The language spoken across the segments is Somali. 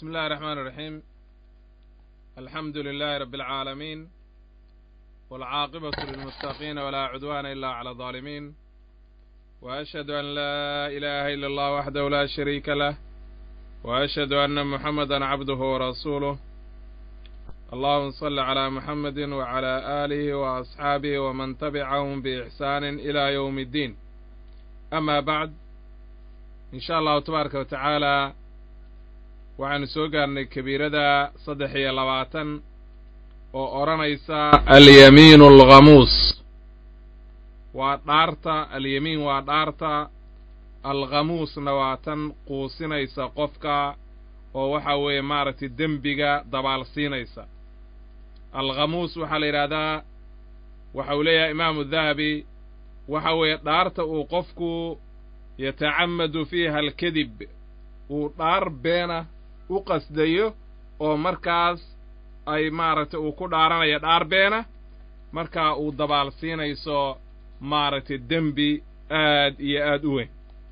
بسم الله الرحمن الرحيم الحمد لله رب العالمين والعاقبة للمتقين ولا عدوان إلا على الظالمين وأشهد أن لا إله إلا الله وحده لا شريك له وأشهد أن محمدا عبده ورسوله اللهم صل على محمد وعلى آله وأصحابه ومن تبعهم بإحسان إلى يوم الدين أما بعد إن شاء الله تبارك وتعالى waxaanu soo gaarnay kabiirada saddex iyo labaatan oo odhanaysa alyamiinu alghamuus waa dhaarta alyamiin waa dhaarta alghamuusna waa tan quusinaysa qofka oo waxa weeye maaragtay dembiga dabaalsiinaysa alghamuus waxaa la yidhaahdaa waxa uu leeyahay imaamu dahabi waxa weeye dhaarta uu qofku yatacamadu fiiha alkadib uu dhaar beena u qasdayo oo markaas ay maaragtay uu ku dhaaranayo dhaar beena markaa uu dabaalsiinayso maaragtay dembi aad iyo aad u weyn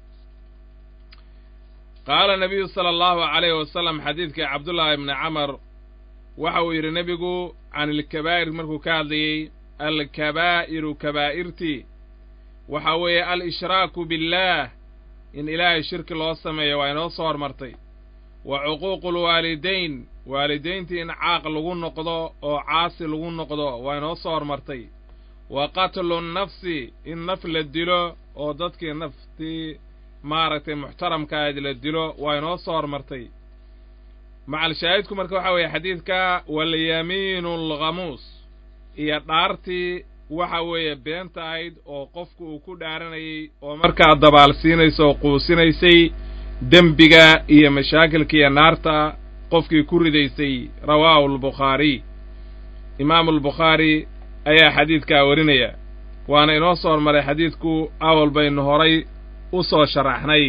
qaala nabiyu sala allahu calayhi wasalam xadiidkii cabdullaahi ibni camar waxa uu yidhi nebigu can ilkabaa'ir markuu ka hadlayey alkabaa'iru kabaa'irtii waxa weeye al-ishraaku billaah in ilaahay shirki loo sameeyo waa inoo soo hormartay wa cuquuqu lwaalidayn waalidayntii in caaq lagu noqdo oo caasi lagu noqdo waa inoo soo hormartay wa qatlu nnafsi in naf la dilo oo dadkii naftii maaragtay muxtaramkaayd la dilo waa inoo soo hormartay macalshaahidku marka waxaa weeye xadiidka walyamiinu alghamuus iyo dhaartii waxa weeye beenta ahayd oo qofku uu ku dhaaranayay oo markaa dabaalsiinaysa oo quusinaysay dembiga iyo mashaakilka iyo naarta qofkii ku ridaysay rawaahu albukhaariy imaamu albukhaari ayaa xadiidkaa warinaya waana inoo soo hormaray xadiidku awal baynu horay u soo sharaxnay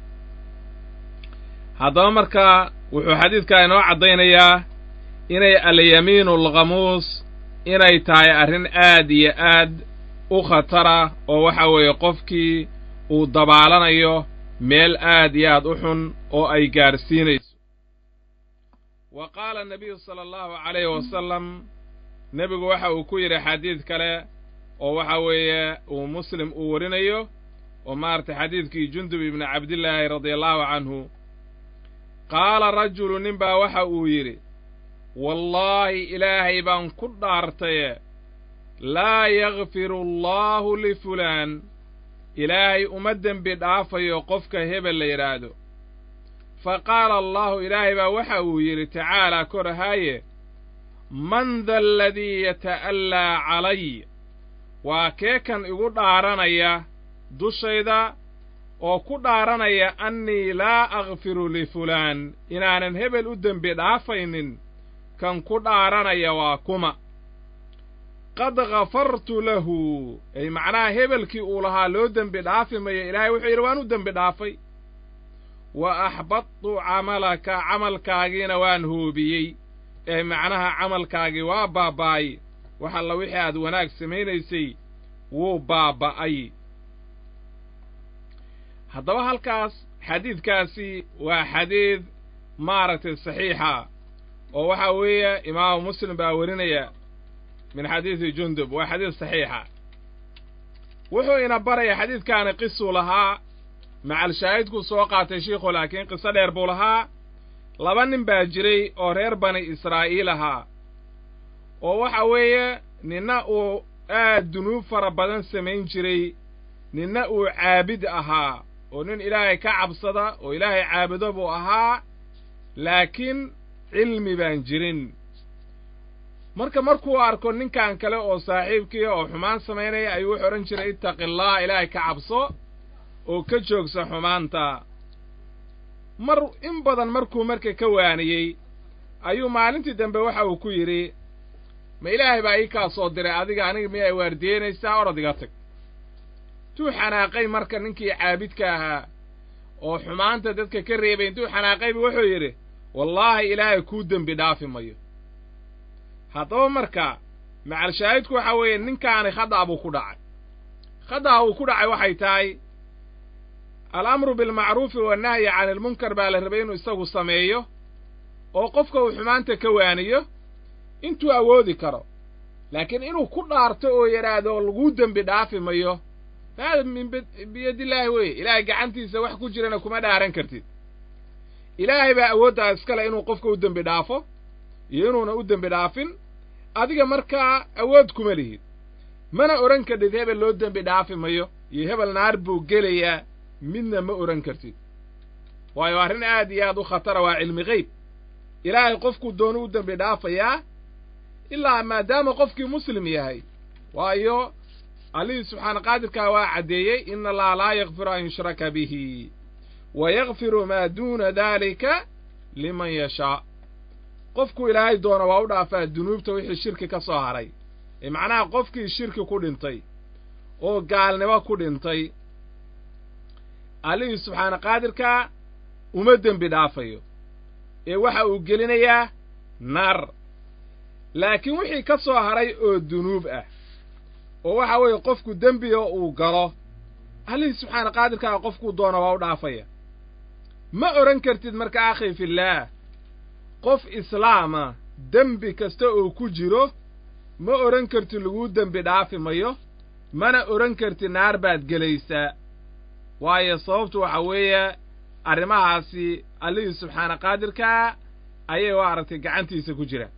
haddaba markaa wuxuu xadiidkaa inoo caddaynayaa inay alyamiinu alghamuus inay tahay arrin aad iyo aad u khatara oo waxa weeye qofkii uu dabaalanayo meel aad iyo aad u xun oo ay gaadhsiinayso wa qaala nabiyu sala allahu calayhi wasalam nebigu waxa uu ku yidhi xadiid kale oo waxa weeye uu muslim uu warinayo oo maaragtay xadiidkii jundub ibni cabdillaahi radia allahu canhu qaala rajulu nin baa waxa uu yidhi wallaahi ilaahay baan ku dhaartaye laa yakfiru allaahu lifulaan ilaahay uma dembi dhaafayo qofka hebel la yidhaahdo fa qaala allahu ilaahay baa waxa uu yidhi tacaalaa korahaaye man da aladii yata'allaa calay waa kee kan igu dhaaranaya dushayda oo ku dhaaranaya annii laa akfiru lifulaan inaanan hebel u dembi dhaafaynin kan ku dhaaranaya waa kuma qad ghafartu lahu ay macnaha hebelkii uu lahaa loo dembi dhaafi mayo ilaahay wuxuu yidhi waan u dembi dhaafay wa axbadtu camalaka camalkaagiina waan hoobiyey ee macnaha camalkaagii waa baaba'ay wax alla wixii aad wanaag samaynaysay wuu baaba'ay haddaba halkaas xadiidkaasi waa xadiid maaragtay saxiixa oo waxa weeye imaamu muslim baa warinaya min xadiidi jundub waa xadiid saxiixa wuxuu ina baraya xadiidkaani qisuu lahaa macalshaahidkuu soo qaatay shiikhu laakiin qiso dheer buu lahaa laba nin baa jiray oo reer bani israa'iil ahaa oo waxa weeye ninna uu aad dunuub fara badan samayn jiray ninna uu caabid ahaa oo nin ilaahay ka cabsada oo ilaahay caabudo buu ahaa laakiin cilmi baan jirin marka markuu arko ninkan kale oo saaxiibkiia oo xumaan samaynaya ayuu wuxuu odhan jiray ittaqi allah ilaahay ka cabso oo ka joogsa xumaanta mar in badan markuu marka ka waaniyey ayuu maalintii dambe waxa uu ku yidhi ma ilaahay baa ii kaa soo diray adiga aniga miyay waardiyeynaysaa orod iga tag intuu xanaaqay marka ninkii caabidka ahaa oo xumaanta dadka ka reebay intuu xanaaqayba wuxuu yidhi wallaahi ilaahay kuu dembi dhaafi mayo haddaba marka macalshaahidku waxa weeye ninkaani khada'a buu ku dhacay khada'a uu ku dhacay waxay tahay alamru bilmacruufi wannahyi cani ilmunkar baa la rabay inuu isagu sameeyo oo qofka uu xumaanta ka waaniyo intuu awoodi karo laakiin inuu ku dhaarto oo yidhaahdo laguu dembi dhaafi mayo hada min biyadillaahi weeye ilaahay gacantiisa wax ku jirana kuma dhaaran kartid ilaahay baa awooddaa iskale inuu qofka u dembi dhaafo iyo inuuna u dembi dhaafin adiga markaa awood kuma lihid mana odhan kartid hebel loo dembi dhaafi mayo iyo hebel naar buu gelayaa midna ma odhan kartid waayo arrin aad iyo aad u khatara waa cilmi geyb ilaahay qofkuu doonu u dembi dhaafayaa ilaa maadaama qofkii muslim yahay waayo allihii subxaana qaadirkaa waa caddeeyey ina allaha laa yakfiru an yushraka bihi wa yakfiru maa duuna daalika liman yashaa qofkuu ilaahay doona waa u dhaafaa dunuubta wixii shirki ka soo haray ee macnaha qofkii shirki ku dhintay oo gaalnimo ku dhintay allihii subxaana qaadirkaa uma dembi dhaafayo ee waxa uu gelinayaa naar laakiin wixii ka soo haray oo dunuub ah oo waxa weeye qofku dembiga uu galo allihii subxaana qaadirkaa qofkuu doona waa u dhaafaya ma odhan kartid marka akhi fillaah qof islaama dembi kasta oo ku jiro ma odhan kartid laguu dembi dhaafi mayo mana odhan kartid naar baad gelaysaa waayo sababtu waxa weeye arrimahaasi allihii subxaana qaadirkaa ayay u aragtay gacantiisa ku jira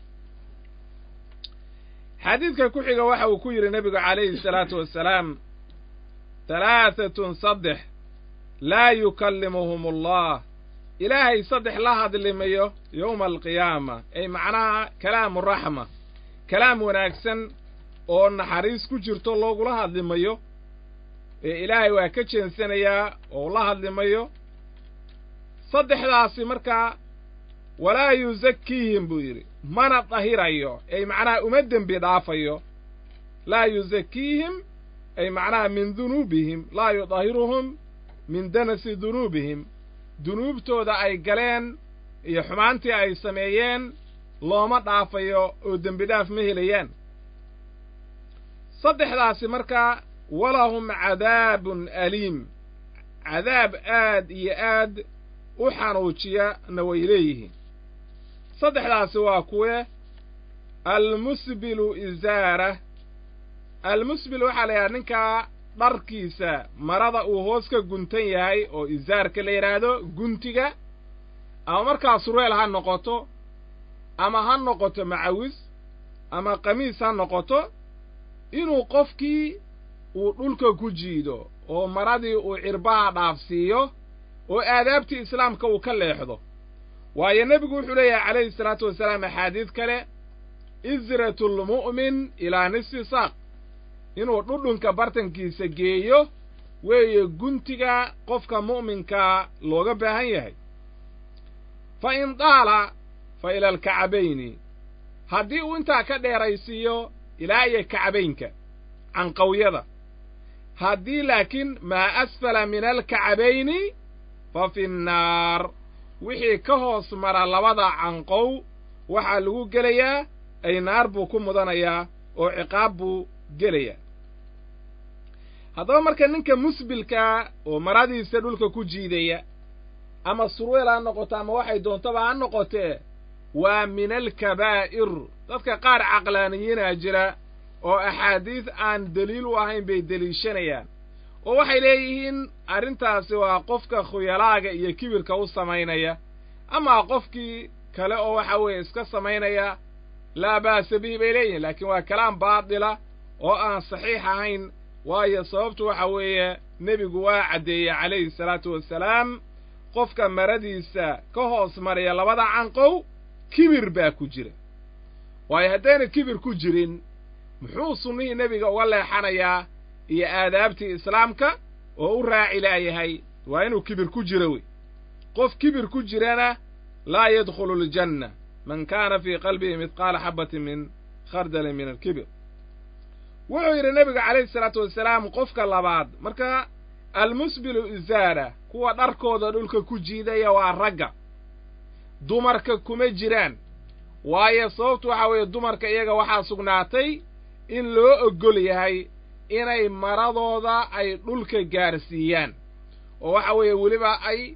xadiidka ku xiga waxa uu ku yidhi nebigu calayhi salaatu wassalaam halaahatun saddex laa yukallimuhum allah ilaahay saddex la hadlimayo yowma alqiyaama ay macnaha kalaamu raxma kalaam wanaagsan oo naxariis ku jirto loogula hadlimayo ee ilaahay waa ka jeensanayaa oo la hadlimayo saddexdaasi markaa walaa yusakiihim buu yidhi mana dahirayo ay macnaha uma dembi dhaafayo laa yusakiihim ay macnaha min dunuubihim laa yudahiruhum min danasi dunuubihim dunuubtooda ay galeen iyo xumaantii ay sameeyeen looma dhaafayo oo dembi dhaaf ma helayaan saddexdaasi markaa walahum cadaabun aliim cadaab aad iyo aad u xanuujiyana way leeyihiin saddexdaasi waa kuwe almusbilu izaara almusbil waxaa la yidhaha ninkaa dharkiisa marada uu hoos ka guntan yahay oo izaarka la yidhaahdo guntiga ama markaa surweel ha noqoto ama ha noqoto macawis ama qamiis ha noqoto inuu qofkii uu dhulka ku jiido oo maradii uu cirbaha dhaafsiiyo oo aadaabtii islaamka uu ka leexdo waayo nebigu wuxuu leeyahay calayhi salaatu wasalaam axaadiid kale isratulmu'min ilaa nisfi saaq inuu dhudhunka bartankiisa geeyo weeye guntiga qofka mu'minkaa looga baahan yahay fa in daala fa ila alkacabayni haddii uu intaa ka dheeraysiiyo ilaa iyo kacabaynka canqawyada haddii laakiin maa asfala min alkacabayni fa fi nnaar wixii ka hoos mara labada canqow waxaa lagu gelayaa ay naar buu ku mudanayaa oo ciqaab buu gelayaa haddaba marka ninka musbilkaa oo maradiisa dhulka ku jiidaya ama surweel ha noqoto ama waxay doontaba ha noqotee waa min alkabaa'ir dadka qaar caqlaaniyiinaa jira oo axaadiis aan deliil u ahayn bay deliishanayaan oo waxay leeyihiin arrintaasi waa qofka khuyalaaga iyo kibirka u samaynaya ama qofkii kale oo waxa weeye iska samaynaya laa ba'sa bihi bay leeyihiin laakiin waa kalaam baatila oo aan saxiix ahayn waayo sababtu waxa weeye nebigu waa caddeeyey calayhi salaatu wassalaam qofka maradiisa ka hoos maraya labada canqow kibir baa ku jira waayo haddayna kibir ku jirin muxuu sunnihii nebiga uga leexanayaa iyo aadaabtii islaamka oo u raaci laayahay waa inuu kibir ku jiro wey qof kibir ku jirana laa yadkhulu aljanna man kaana fii qalbihi midqaala xabbatin min khardalin min alkibir wuxuu yidhi nebiga calayhi salaatu wasalaam qofka labaad marka almusbilu izaara kuwa dharkooda dhulka ku jiidaya waa ragga dumarka kuma jiraan waayo sababtu waxaa weeye dumarka iyaga waxaa sugnaatay in loo oggol yahay inay maradooda ay dhulka gaarsiiyaan oo waxa weeye weliba ay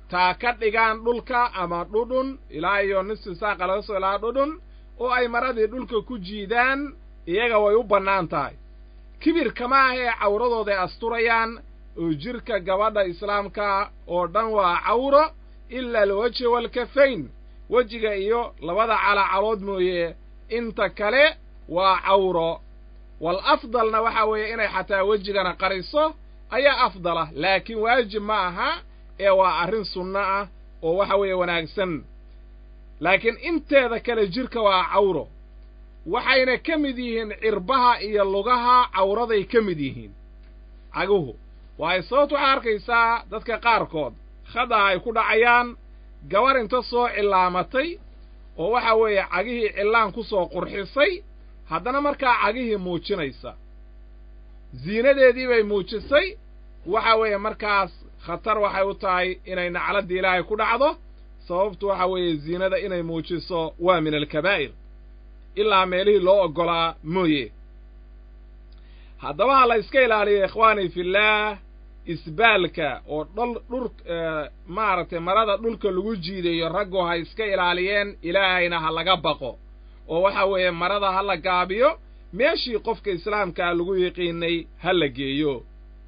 taa ka dhigaan dhulka ama dhudhun ilaa iyo nisfi saaqa laga soo ilaa dhudhun oo ay maradii dhulka ku jiidaan iyaga way u bannaan tahay kibirka ma ah ee cawradooday asturayaan oo jidhka gabadha islaamka oo dhan waa cawro ila alwejhi waalkafayn wejiga iyo labada calacalood mooye inta kale waa cawro wal afdalna waxaa weeye inay xataa wejigana qariso ayaa afdalah laakiin waajib ma aha ee waa arrin sunno ah oo waxa weeye wanaagsan laakiin inteeda kale jidhka waa cawro waxayna ka mid yihiin cirbaha iyo lugaha cawraday ka mid yihiin caguhu waayo sababta waxaa arkaysaa dadka qaarkood khadaha ay ku dhacayaan gabar inta soo cillaamatay oo waxa weeye cagihii cillaan ku soo qurxisay haddana markaa cagihii muujinaysa ziinadeedii bay muujisay waxa weeye markaas khatar waxay u tahay inay nacladdii ilaahay ku dhacdo sababtu waxa weeye ziinada inay muujiso waa min alkabaa'ir ilaa meelihii loo oggolaa mooye haddaba ha la iska ilaaliyo ikhwaanii fillaah isbaalka oo dhol dhur maaragtay marada dhulka lagu jiidayo raggu ha iska ilaaliyeen ilaahayna ha laga baqo oo waxa weeye marada ha la gaabiyo meeshii qofka islaamkaa lagu yiqiinay ha la geeyo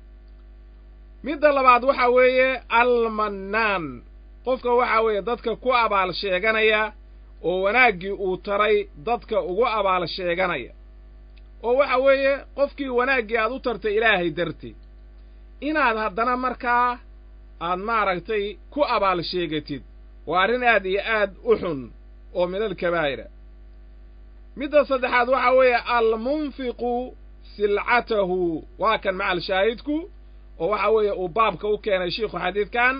midda labaad waxa weeye almannaan qofka waxa weeye dadka ku abaal sheeganaya oo wanaaggii uu taray dadka ugu abaal sheeganaya oo waxa weeye qofkii wanaaggii aad u tartay ilaahay darti inaad haddana markaa aad maaragtay ku abaal sheegatid waa arrin aad iyo aad u xun oo min alkabaa'ira midda saddexaad waxa weeye almunfiqu silcatahu waa kan macal shaahidku oo waxa weeye uu baabka u keenay shiikhu xadiidkan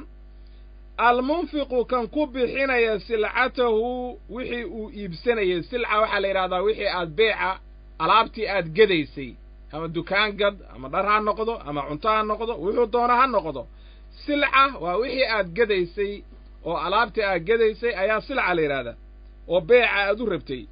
almunfiqu kan ku bixinaya silcatahu wixii uu iibsanayay silca waxaa la yidhahdaa wixii aad beeca alaabtii aad gedaysay ama dukaan gad ama dhar ha noqdo ama cunto ha noqdo wuxuu doono ha noqdo silca waa wixii aad gedaysay oo alaabtii aad gedaysay ayaa silca la yidhahdaa oo beeca aad u rabtay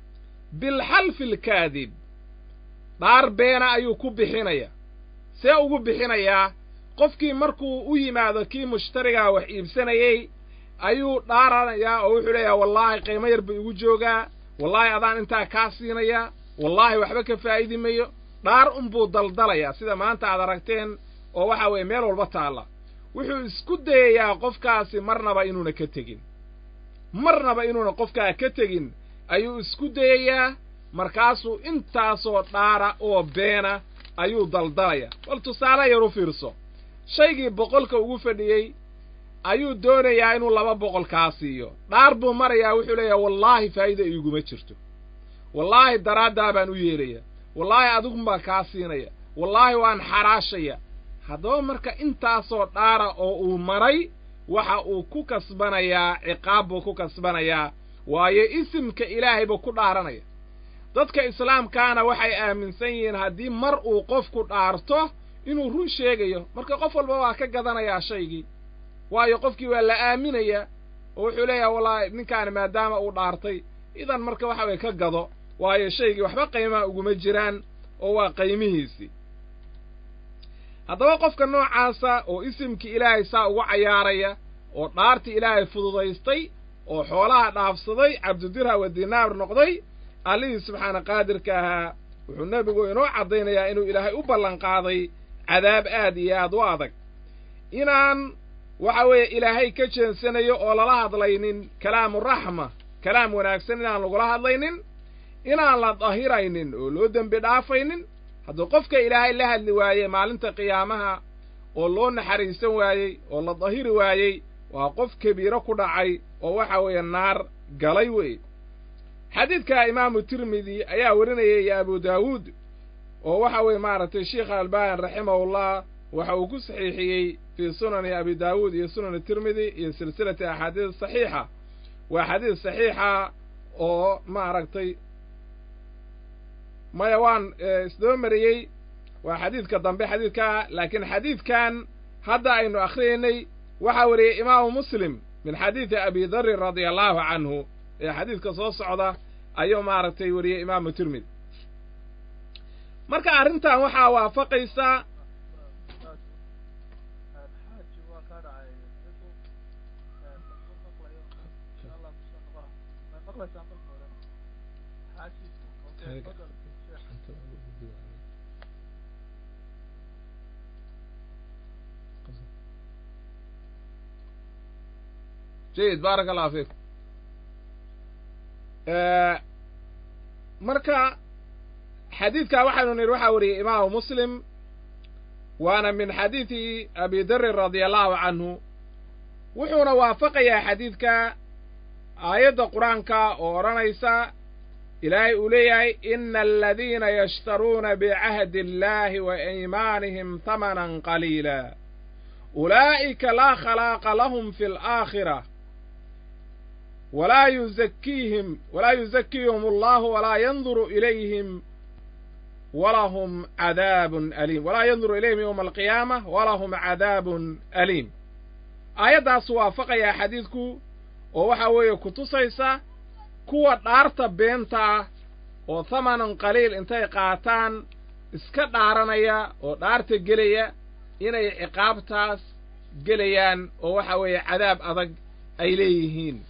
bilxalfi alkaadib dhaar beena ayuu ku bixinaya see ugu bixinayaa qofkii markuu u yimaado kii mushtarigaa wax iibsanayey ayuu dhaaranayaa oo wuxuu leeyahay wallaahi qiimo yar buu igu joogaa wallaahi adaan intaa kaa siinayaa wallaahi waxba ka faa'idi mayo dhaar unbuu daldalayaa sida maanta aad aragteen oo waxa weeye meel walba taalla wuxuu isku dayayaa qofkaasi marnaba inuuna ka tegin marnaba inuuna qofkaa ka tegin ayuu isku dayayaa markaasuu intaasoo dhaara oo beena ayuu daldalayaa bal tusaale yar u fiirso shaygii boqolka ugu fadhiyey ayuu doonayaa inuu laba boqol kaa siiyo dhaar buu marayaa wuxuu leeyahay wallaahi faa'iida iiguma jirto wallaahi daraaddaa baan u yeelaya wallaahi adigun baan kaa siinaya wallaahi waan xaraashaya haddaba marka intaasoo dhaara oo uu maray waxa uu ku kasbanayaa ciqaab buu ku kasbanayaa waayo isimka ilaahay buu ku dhaaranaya dadka islaamkaana waxay aaminsan yihiin haddii mar uu qofku dhaarto inuu run sheegayo marka qof walba waa ka gadanayaa shaygii waayo qofkii waa la aaminayaa oo wuxuu leeyahay wallaahi ninkaani maadaama uu dhaartay idan marka waxa weye ka gado waayo shaygii waxba qiimaha uguma jiraan oo waa qaymihiisii haddaba qofka noocaasa oo isimkii ilaahay saa ugu cayaaraya oo dhaartii ilaahay fududaystay oo xoolaha dhaafsaday cabdidirha wa dinaar noqday allihii subxaana qaadirka ahaa wuxuu nebigu inoo caddaynayaa inuu ilaahay u ballanqaaday cadaab aad iyo aad u adag inaan waxa weeye ilaahay ka jeensanayo oo lala hadlaynin kalaamu raxma kalaam wanaagsan inaan lagula hadlaynin inaan la dahiraynin oo loo dembi dhaafaynin hadduu qofka ilaahay la hadli waaye maalinta qiyaamaha oo loo naxariisan waayey oo la dahiri waayey waa qof kabiiro ku dhacay oo waxa weeye naar galay wey xadiidka imaamu tirmidi ayaa warinayay iyo abu daawuud oo waxa weeye maaragtay sheikha albani raximahullah waxa uu ku saxiixiyey fii sunani abi daawuud iyo sunani tirmidi iyo silsilati axaadiis saxiixa waa xadiis saxiixa oo maaragtay maya waan isdaba mariyey waa xadiidka dambe xadiidkaa laakiin xadiidkan hadda aynu akhriyaynay waxaa wariyey imaamu muslim min xadiidi abi darin radia allahu canhu ee xadiidka soo socda ayuu maaragtay wariyey imaamu tirmidi marka arrintan waxaa waafaqaysaa jayid baaraka allahu fiikum marka xadiidkaa waxaynu nidhi waxaa wariyey imaamu muslim waana min xadiidi abi darin radia allahu canhu wuxuuna waafaqayaa xadiidka aayadda qur-aanka oo odhanaysa ilaahay uu leeyahay ina aladiina yashtaruuna bicahdi illaahi wa iimaanihim hamanan qaliila ulaa'ika laa khalaaqa lahum fi alaakhira walaa yuzakiihim walaa yuzakiihum allahu walaa yanduru ilayhim walahum cadaabun aliim walaa yanduru ilayhim yowma alqiyaama walahum cadaabun aliim aayaddaas waafaqayaa xadiidku oo waxaa weeye ku tusaysa kuwa dhaarta beenta ah oo thamanan qaliil intay qaataan iska dhaaranaya oo dhaarta gelaya inay ciqaabtaas gelayaan oo waxa weeye cadaab adag ay leeyihiin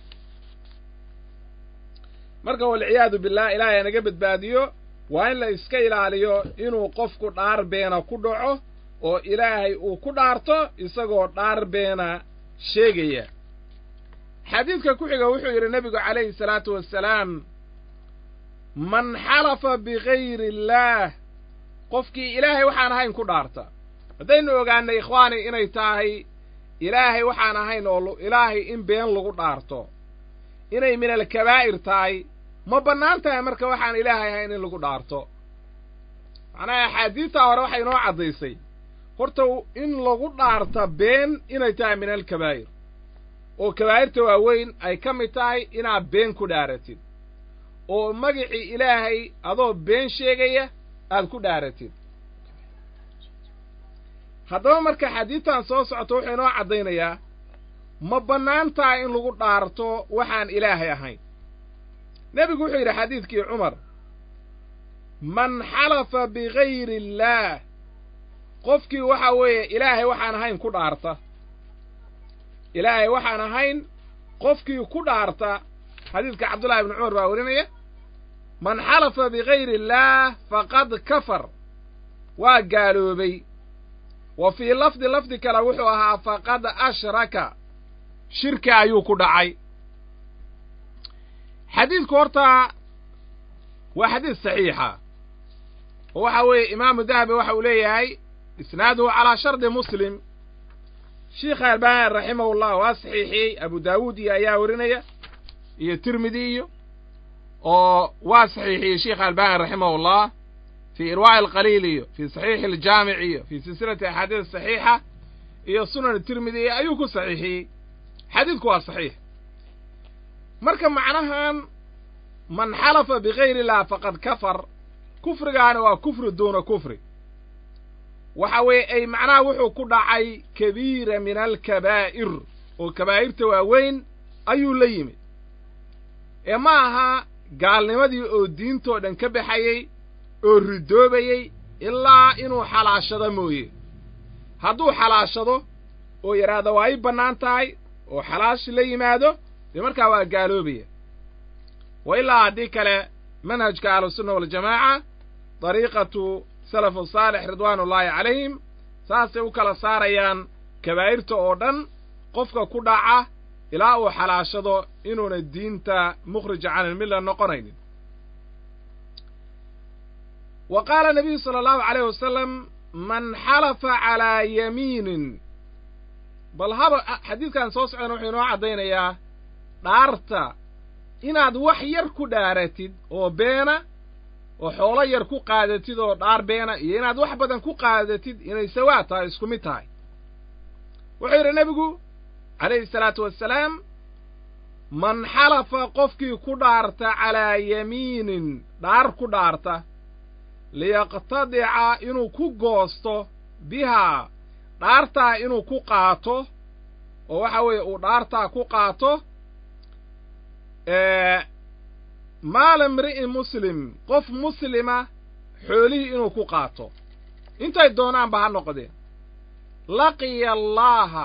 marka walciyaadu billah ilaahay naga badbaadiyo waa in la iska ilaaliyo inuu qofku dhaar beena ku dhaco oo ilaahay uu ku dhaarto isagoo dhaar beena sheegaya xadiidka ku xiga wuxuu yidhi nebigu calayhi salaatu wassalaam man xalafa bigayri illaah qofkii ilaahay waxaan ahayn ku dhaarta haddaynu ogaannay ikhwaani inay tahay ilaahay waxaan ahayn oo ilaahay in been lagu dhaarto inay min alkabaa'ir tahay ma bannaan tahay marka waxaan ilaahay ahayn in lagu dhaarto macnaha axaadiidtaa hore waxay inoo caddaysay horta in lagu dhaarta been inay tahay min alkabaa'ir oo kabaa'irta waaweyn ay ka mid tahay inaad been ku dhaaratid oo magicii ilaahay adoo been sheegaya aad ku dhaaratid haddaba marka xadiidtan soo socoto wuxuu inoo caddaynayaa ma bannaan tahay in lagu dhaarto waxaan ilaahay ahayn nebigu wuxuu yidhi xadiidkii cumar man xalafa bigayri illaah qofkii waxa weeye ilaahay waxaan ahayn ku dhaarta ilaahay waxaan ahayn qofkii ku dhaarta xadiidka cabdullahi ibni cumar baa warinaya man xalafa bigayri illaah faqad kafar waa gaaloobay wa fii lafdi lafdi kale wuxuu ahaa faqad ashraka shirki ayuu ku dhacay xadiidku horta waa xadiid saxiixa oo waxa weeye imaamu dahabi waxa uu leeyahay isnaaduhu calaa shardi muslim sheikha albani raximahullah waa saxiixiyey abu daawuud iyo ayaa warinaya iyo tirmidi iyo oo waa saxiixiyey sheikha albani raximahullah fii irwaa'i alqaliil iyo fii saxiixi aljaamic iyo fii silsilati axaadiis saxiixa iyo sunan tirmidi iyo ayuu ku saxiixiyey xadiidku waa saxiix marka macnahan man xalafa bigayri illah faqad kafar kufrigaani waa kufri duuna kufri waxa weeye ay macnaha wuxuu ku dhacay kabiira min alkabaa'ir oo kabaa'irta waaweyn ayuu la yimid ee ma aha gaalnimadii oo diintoo dhan ka baxayey oo ridoobayey ilaa inuu xalaashado mooye hadduu xalaashado oo yidhaahdo waa ii bannaan tahay oo xalaash la yimaado dee markaa waa gaaloobaya wa ilaa haddii kale manhajka ahlusunna waljamaaca dariiqatu salafu saalix ridwaanullaahi calayhim saasay u kala saarayaan kabaa'irta oo dhan qofka ku dhaca ilaa uu xalaashado inuuna diinta mukhrija can ilmilla noqonaynin wa qaala nabiyu sala allahu calayh wasalam man xalafa calaa yamiinin bal haba xadiidkan soo socdana wuxuu inoo caddaynayaa dhaarta inaad wax yar ku dhaaratid oo beena oo xoolo yar ku qaadatid oo dhaar beena iyo inaad wax badan ku qaadatid inay sawaa tahay isku mid tahay wuxuu yidhi nebigu calayhi salaatu wassalaam man xalafa qofkii ku dhaarta calaa yamiinin dhaar ku dhaarta liyaqtadica inuu ku goosto bihaa dhaartaa inuu ku qaato oo waxa weeye uu dhaartaa ku qaato maala imri'in muslim qof muslima xoolihii inuu ku qaato intay doonaanba ha noqdeen laqiya allaaha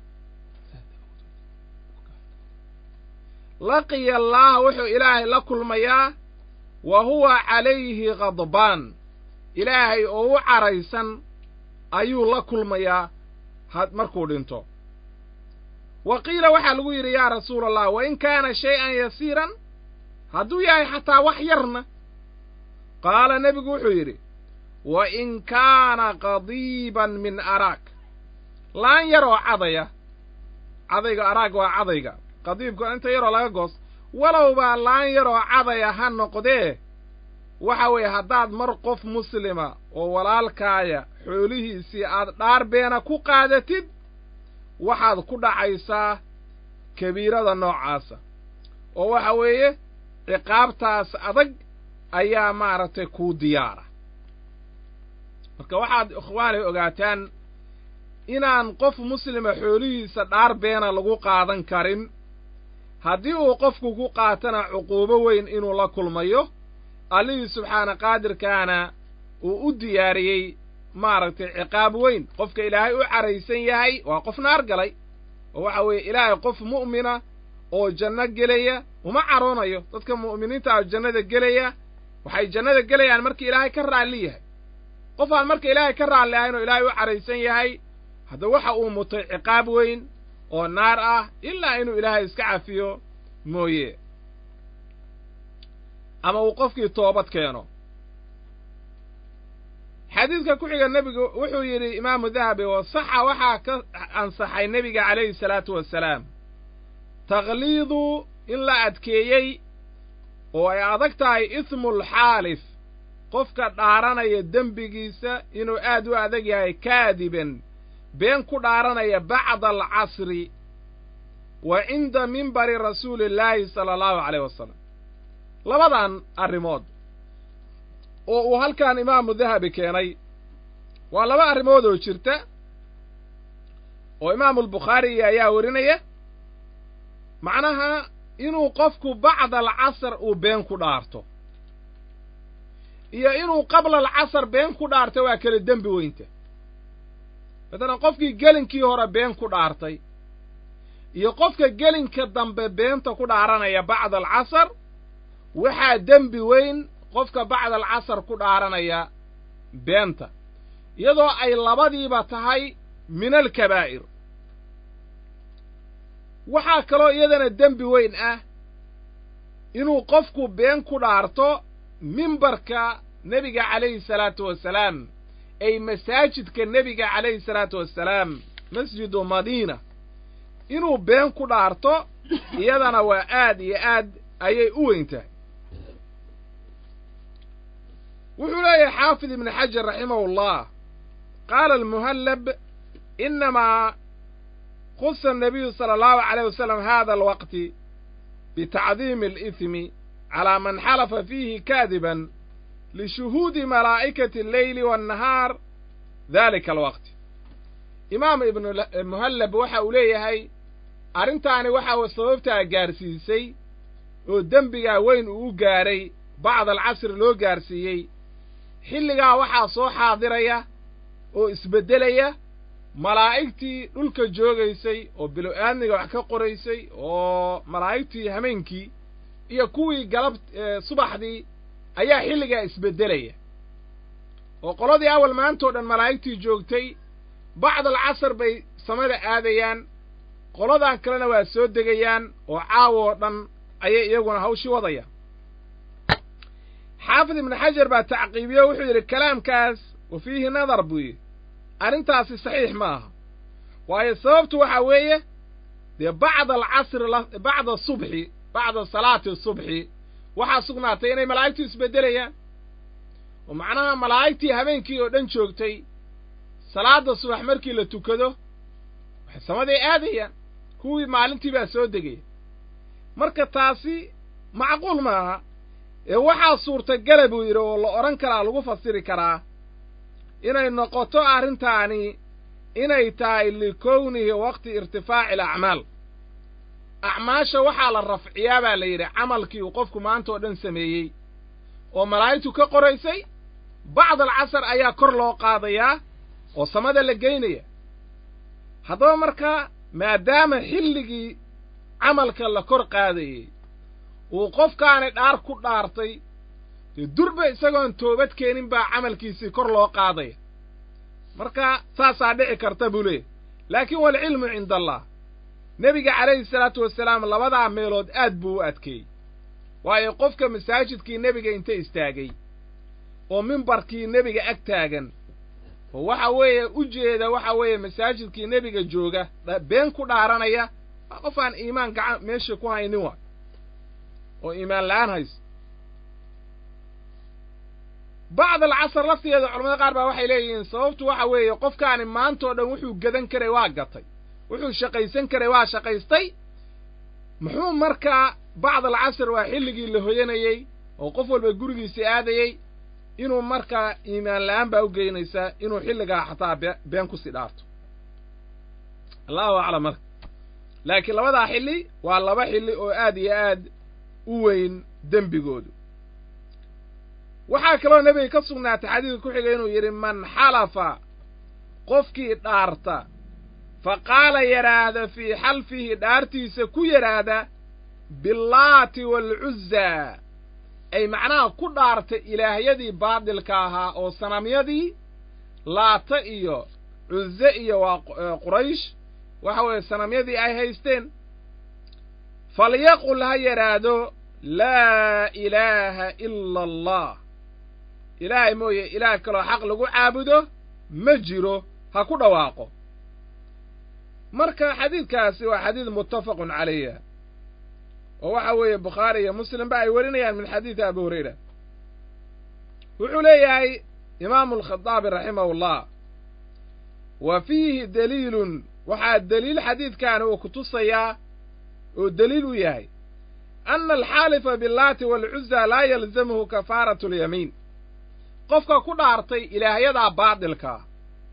laqiya allaaha wuxuu ilaahay la kulmayaa wa huwa calayhi khadbaan ilaahay oo u caraysan ayuu la kulmayaa markuu dhinto wa qiila waxaa lagu yidhi yaa rasuula allah wa in kaana shay-an yasiiran hadduu yahay xataa wax yarna qaala nebigu wuxuu yidhi wa in kaana qadiiban min araag laan yaroo cadaya cadayga araag waa cadayga qadiibka inta yaroo laga goos walowbaa laan yaroo cadaya ha noqdee waxa weeye haddaad mar qof muslima oo walaalkaaya xoolihiisii aad dhaar beena ku qaadatid waxaad ku dhacaysaa kabiirada noocaasa oo waxa weeye ciqaabtaas adag ayaa maaragtay kuu diyaara marka waxaad ikhwaanay ogaataan inaan qof muslima xoolihiisa dhaar beena lagu qaadan karin haddii uu qofku ku qaatana cuquubo weyn inuu la kulmayo allihii subxaana qaadirkaana uu u diyaariyey maaragtay ciqaab weyn qofka ilaahay u caraysan yahay waa qof naar galay oo waxa weeye ilaahay qof mu'mina oo janno gelaya uma caroonayo dadka mu'miniinta ah jannada gelaya waxay jannada gelayaan markii ilaahay ka raalli yahay qof aan marka ilaahay ka raalli ahayn oo ilaahay u caraysan yahay hadda waxa uu mutay ciqaab weyn oo naar ah ilaa inuu ilaahay iska cafiyo mooye ama uu qofkii toobad keeno xadiidka ku xiga nebigu wuxuu yidhi imaamu dahabi oo saxa waxaa ka ansaxay nebiga calayhi salaatu wassalaam takhliidu in la adkeeyey oo ay adag tahay ismulxaalif qofka dhaaranaya dembigiisa inuu aad u adag yahay kaadiban been ku dhaaranaya bacda alcasri wa cinda mimbari rasuuli illaahi sala allahu caleyh wasalam labadan arrimood oo uu halkan imaamu dahabi keenay waa laba arrimood oo jirta oo imaamulbukhaari ayaa warinaya macnaha inuu qofku bacda alcasr uu been ku dhaarto iyo inuu qabla alcasr been ku dhaarto waa kala dembi weynta matalan qofkii gelinkii hore been ku dhaartay iyo qofka gelinka dambe beenta ku dhaaranaya bacda alcasr waxaa dembi weyn qofka bacda alcasr ku dhaaranaya beenta iyadoo ay labadiiba tahay min alkabaa'ir waxaa kaloo iyadana dembi weyn ah inuu qofku been ku dhaarto mimbarka nebiga calayhi salaatu wasalaam ay masaajidka nebiga calayhi salaatu wassalaam masjidu madiina inuu been ku dhaarto iyadana waa aad iyo aad ayay u weyn tahay wuxuu leeyahay xaafid ibnu xajar raximahu ullah qaala almuhallab inamaa khusa annabiyu sala allahu caleyh wasalam hada alwaqti bitacdiimi alihmi calaa man xalafa fiihi kaadiban lishuhuudi malaa'ikati alleyli waannahaar dalika alwaqti imaam ibnumuhallab waxa uu leeyahay arrintaani waxa sababtaa gaarsiisay oo dembigaa weyn uu u gaaray bacda alcasri loo gaarsiiyey xilligaa waxaa soo xaadiraya oo isbeddelaya malaa'igtii dhulka joogaysay oo bilo-aadmiga wax ka qoraysay oo malaa'igtii hameenkii iyo kuwii galab subaxdii ayaa xilligaa isbeddelaya oo qoladii awal maantao dhan malaa'igtii joogtay bacda alcasr bay samada aadayaan qoladan kalena waa soo degayaan oo caawo oo dhan ayay iyaguna hawshii wadayaan xaafid ibnu xajar baa tacqiibiyo wuxuu yidhi kalaamkaas wa fiihi nadar buu yidhi arrintaasi saxiix ma aha waayo sababtu waxaa weeye dee bacda alcasri bacda subxi bacda salaati subxi waxaa sugnaatay inay malaa'igtu isbeddelayaan oo macnaha malaa'igtii habeenkii oo dhan joogtay salaadda subax markii la tukado waxay samaday aadayaan kuwii maalintii baa soo degaya marka taasi macquul ma aha ee waxaa suurtagala buu yidhi oo la odhan karaa lagu fasiri karaa inay noqoto arrintaani inay tahay likownihi waqti irtifaaci alacmaal acmaasha waxaa la rafciyaa baa la yidhi camalkii uu qofku maanta oo dhan sameeyey oo malaa'igtu ka qoraysay bacd alcasar ayaa kor loo qaadayaa oo samada la geynaya haddaba markaa maadaama xilligii camalka la kor qaadayey uu qofkaani dhaar ku dhaartay dee durba isagoon toobad keenin baa camalkiisii kor loo qaadaya marka saasaa dhici karta buu leeyahy laakiin waalcilmu cinda allah nebiga calayhi salaatu wasalaam labadaa meelood aad buu u adkeeyey waayo qofka masaajidkii nebiga inta istaagay oo mimbarkii nebiga ag taagan oo waxa weeye u jeeda waxa weeye masaajidkii nebiga jooga been ku dhaaranaya waa qof aan iimaan gacan meesha ku haynin wa oo iimaan la'aan hayso bacd alcasar laftigeeda culamada qaar baa waxay leeyihiin sababtu waxa weeye qofkaani maantao dhan wuxuu gadan karay waa gatay wuxuu shaqaysan karay waa shaqaystay muxuu markaa bacd alcasr waa xilligii la hoyanayey oo qof walba gurigiisii aadayey inuu markaa iimaan la'aan baa u geynaysaa inuu xilligaa xataa been kusii dhaarto allahu aclam marka laakiin labadaa xilli waa laba xilli oo aad iyo aad u weyn dembigoodu waxaa kaloo nebiga ka sugnaatay xadiidka ku xigay inuu yidhi man xalafa qofkii dhaarta fa qaala yadhaahda fii xalfihi dhaartiisa ku yadhaahda billaati waalcuzzaa ay macnaha ku dhaarta ilaahyadii baadilka ahaa oo sanamyadii laata iyo cuzze iyo waa quraysh waxa weeye sanamyadii ay haysteen falyaqul ha yadhaahdo laa ilaaha ila allah ilaahay mooye ilaah kaloo xaq lagu caabudo ma jiro ha ku dhawaaqo marka xadiidkaasi waa xadiid muttafaqun calayha oo waxa weeye bukhaari iyo muslimba ay warinayaan min xadiidi abi hurayra wuxuu leeyahay imaamu alkhadaabi raximahullah wa fiihi daliilun waxaa deliil xadiidkaani uu ku tusayaa oo deliil u yahay ana alxaalifa billaati waalcuzza laa yalzamuhu kafaaratu alyamiin qofka ku dhaartay ilaahyadaa baadilkaa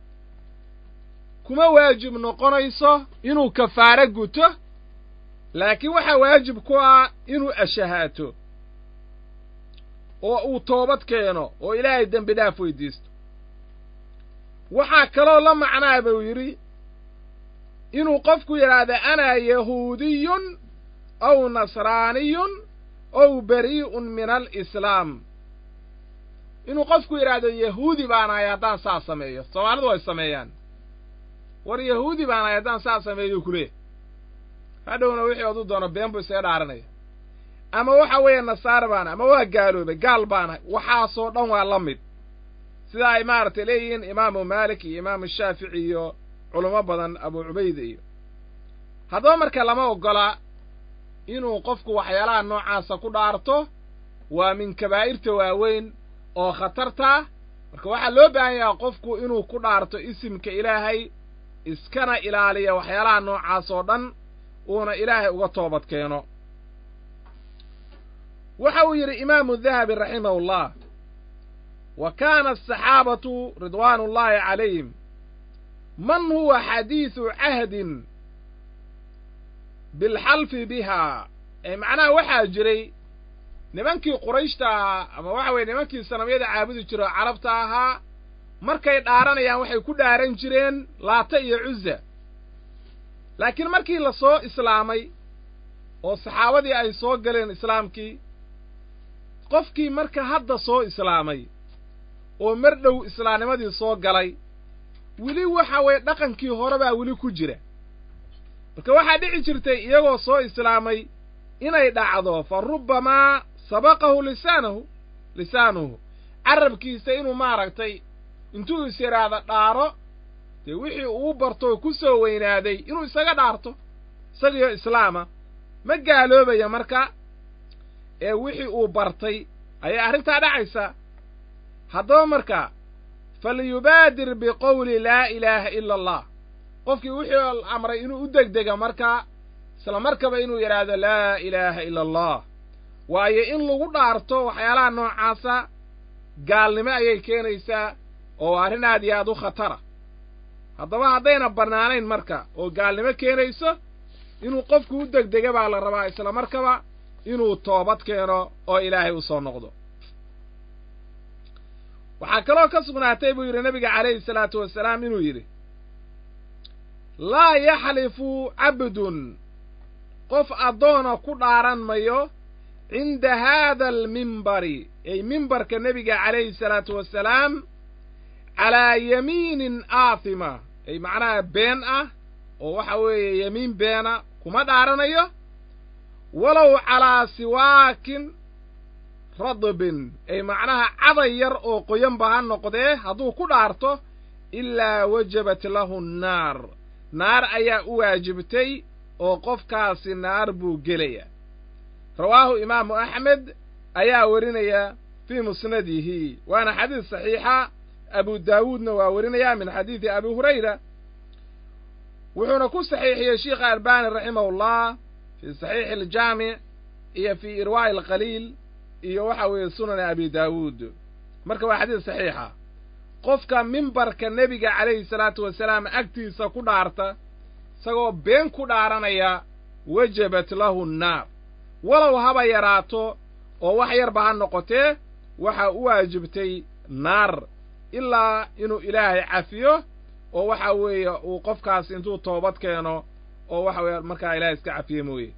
kuma waajib noqonayso inuu kafaaro guto laakiin waxaa waajib ku ah inuu ashahaato oo uu toobad keeno oo ilaahay dembi dhaaf weydiisto waxaa kaloo la macnaa buu yidhi inuu qofku yidhaahda anaa yahuudiyun aw nasraaniyun ow barii'un min alislaam inuu qofku yidhaahdo yahuudi baanahay haddaan saa sameeyo soomaalidu way sameeyaan war yahuudi baanahay haddaan saa sameeyo kuleeh hadhowna wixii odu doono been buu isaga dhaaranaya ama waxa weeye nasaare baanahay ama waa gaaloobay gaal baanahay waxaasoo dhan waa la mid sida ay maaragtay leeyihiin imaamu maalik iyo imaamu shaafici iyo culamo badan abu cubayda iyo haddaba marka lama oggola inuu qofku waxyaalaha noocaasa ku dhaarto waa min kabaa'irta waaweyn oo khatartaa marka waxaa loo baahan yahaa qofku inuu ku dhaarto isimka ilaahay iskana ilaaliya waxyaalaha noocaas oo dhan uuna ilaahay uga toobad keeno waxa uu yidhi imaamu dahabi raximahullah wa kaana asaxaabatu ridwaanu ullaahi calayhim man huwa xadiidu cahdin bilxalfi bihaa ee macnaha waxaa jiray nimankii qurayshta ahaa ama waxa weye nimankii sanamyada caabudi jiro oo carabta ahaa markay dhaaranayaan waxay ku dhaaran jireen laata iyo cuzza laakiin markii la soo islaamay oo saxaabadii ay soo galeen islaamkii qofkii marka hadda soo islaamay oo mar dhow islaamnimadii soo galay weli waxa weeye dhaqankii hore baa weli ku jira marka waxaa dhici jirtay iyagoo soo islaamay inay dhacdo fa rubbamaa sabaqahu lisaanahu lisaanuhu carabkiisa inuu maaragtay intuu is yidhaahda dhaaro dee wixii uu bartoo ku soo weynaaday inuu isaga dhaarto isagiyo islaama ma gaaloobaya marka ee wixii uu bartay ayay arrintaa dhacaysa haddaba marka falyubaadir biqowli laa ilaaha ila allah qofkii wixii amray inuu u degdega markaa isla markaba inuu yidhaahdo laa ilaaha ila allah waayo in lagu dhaarto waxyaalaha noocaasa gaalnimo ayay keenaysaa oo arrin aad iyo aad u khatara haddaba haddayna bannaanayn marka oo gaalnimo keenayso inuu qofku u degdega baa la rabaa isla markaba inuu toobad keeno oo ilaahay u soo noqdo waxaa kaloo ka sugnaatay buu yidhi nebiga calayhi salaatu wasalaam inuu yidhi laa yaxlifu cabdun qof addoona ku dhaaran mayo cinda haada almimbari ay mimbarka nebiga calayhi salaatu wasalaam calaa yamiinin aatima ay macnaha been ah oo waxa weeye yemiin beena ku kuma dhaaranayo walow calaa siwaakin radbin ay macnaha caday yar oo qoyanba ha noqdee hadduu ku dhaarto ilaa wajabat lahu nnaar naar ayaa u waajibtay oo qofkaasi naar buu gelaya rawaahu imaamu axmed ayaa werinaya fii musnadihi waana xadiis saxiixa abu daawuudna waa werinaya min xadiidi abi hurayra wuxuuna ku saxiixiyey sheikha albani raximahullah fii saxiixi aljaamic iyo fii irwaa'i alqaliil iyo waxa weeye sunani abi daawuud marka waa xadiis saxiixa qofka mimbarka nebiga calayhi salaatu wasalaam agtiisa ku dhaarta isagoo been ku dhaaranaya wajabat lahu nnaar walow haba yaraato oo wax yarba ha noqotee waxaa u waajibtay naar ilaa inuu ilaahay cafiyo oo waxa weeye uu qofkaas intuu toobad keeno oo waxa weeye markaa ilaahay iska cafiye mooye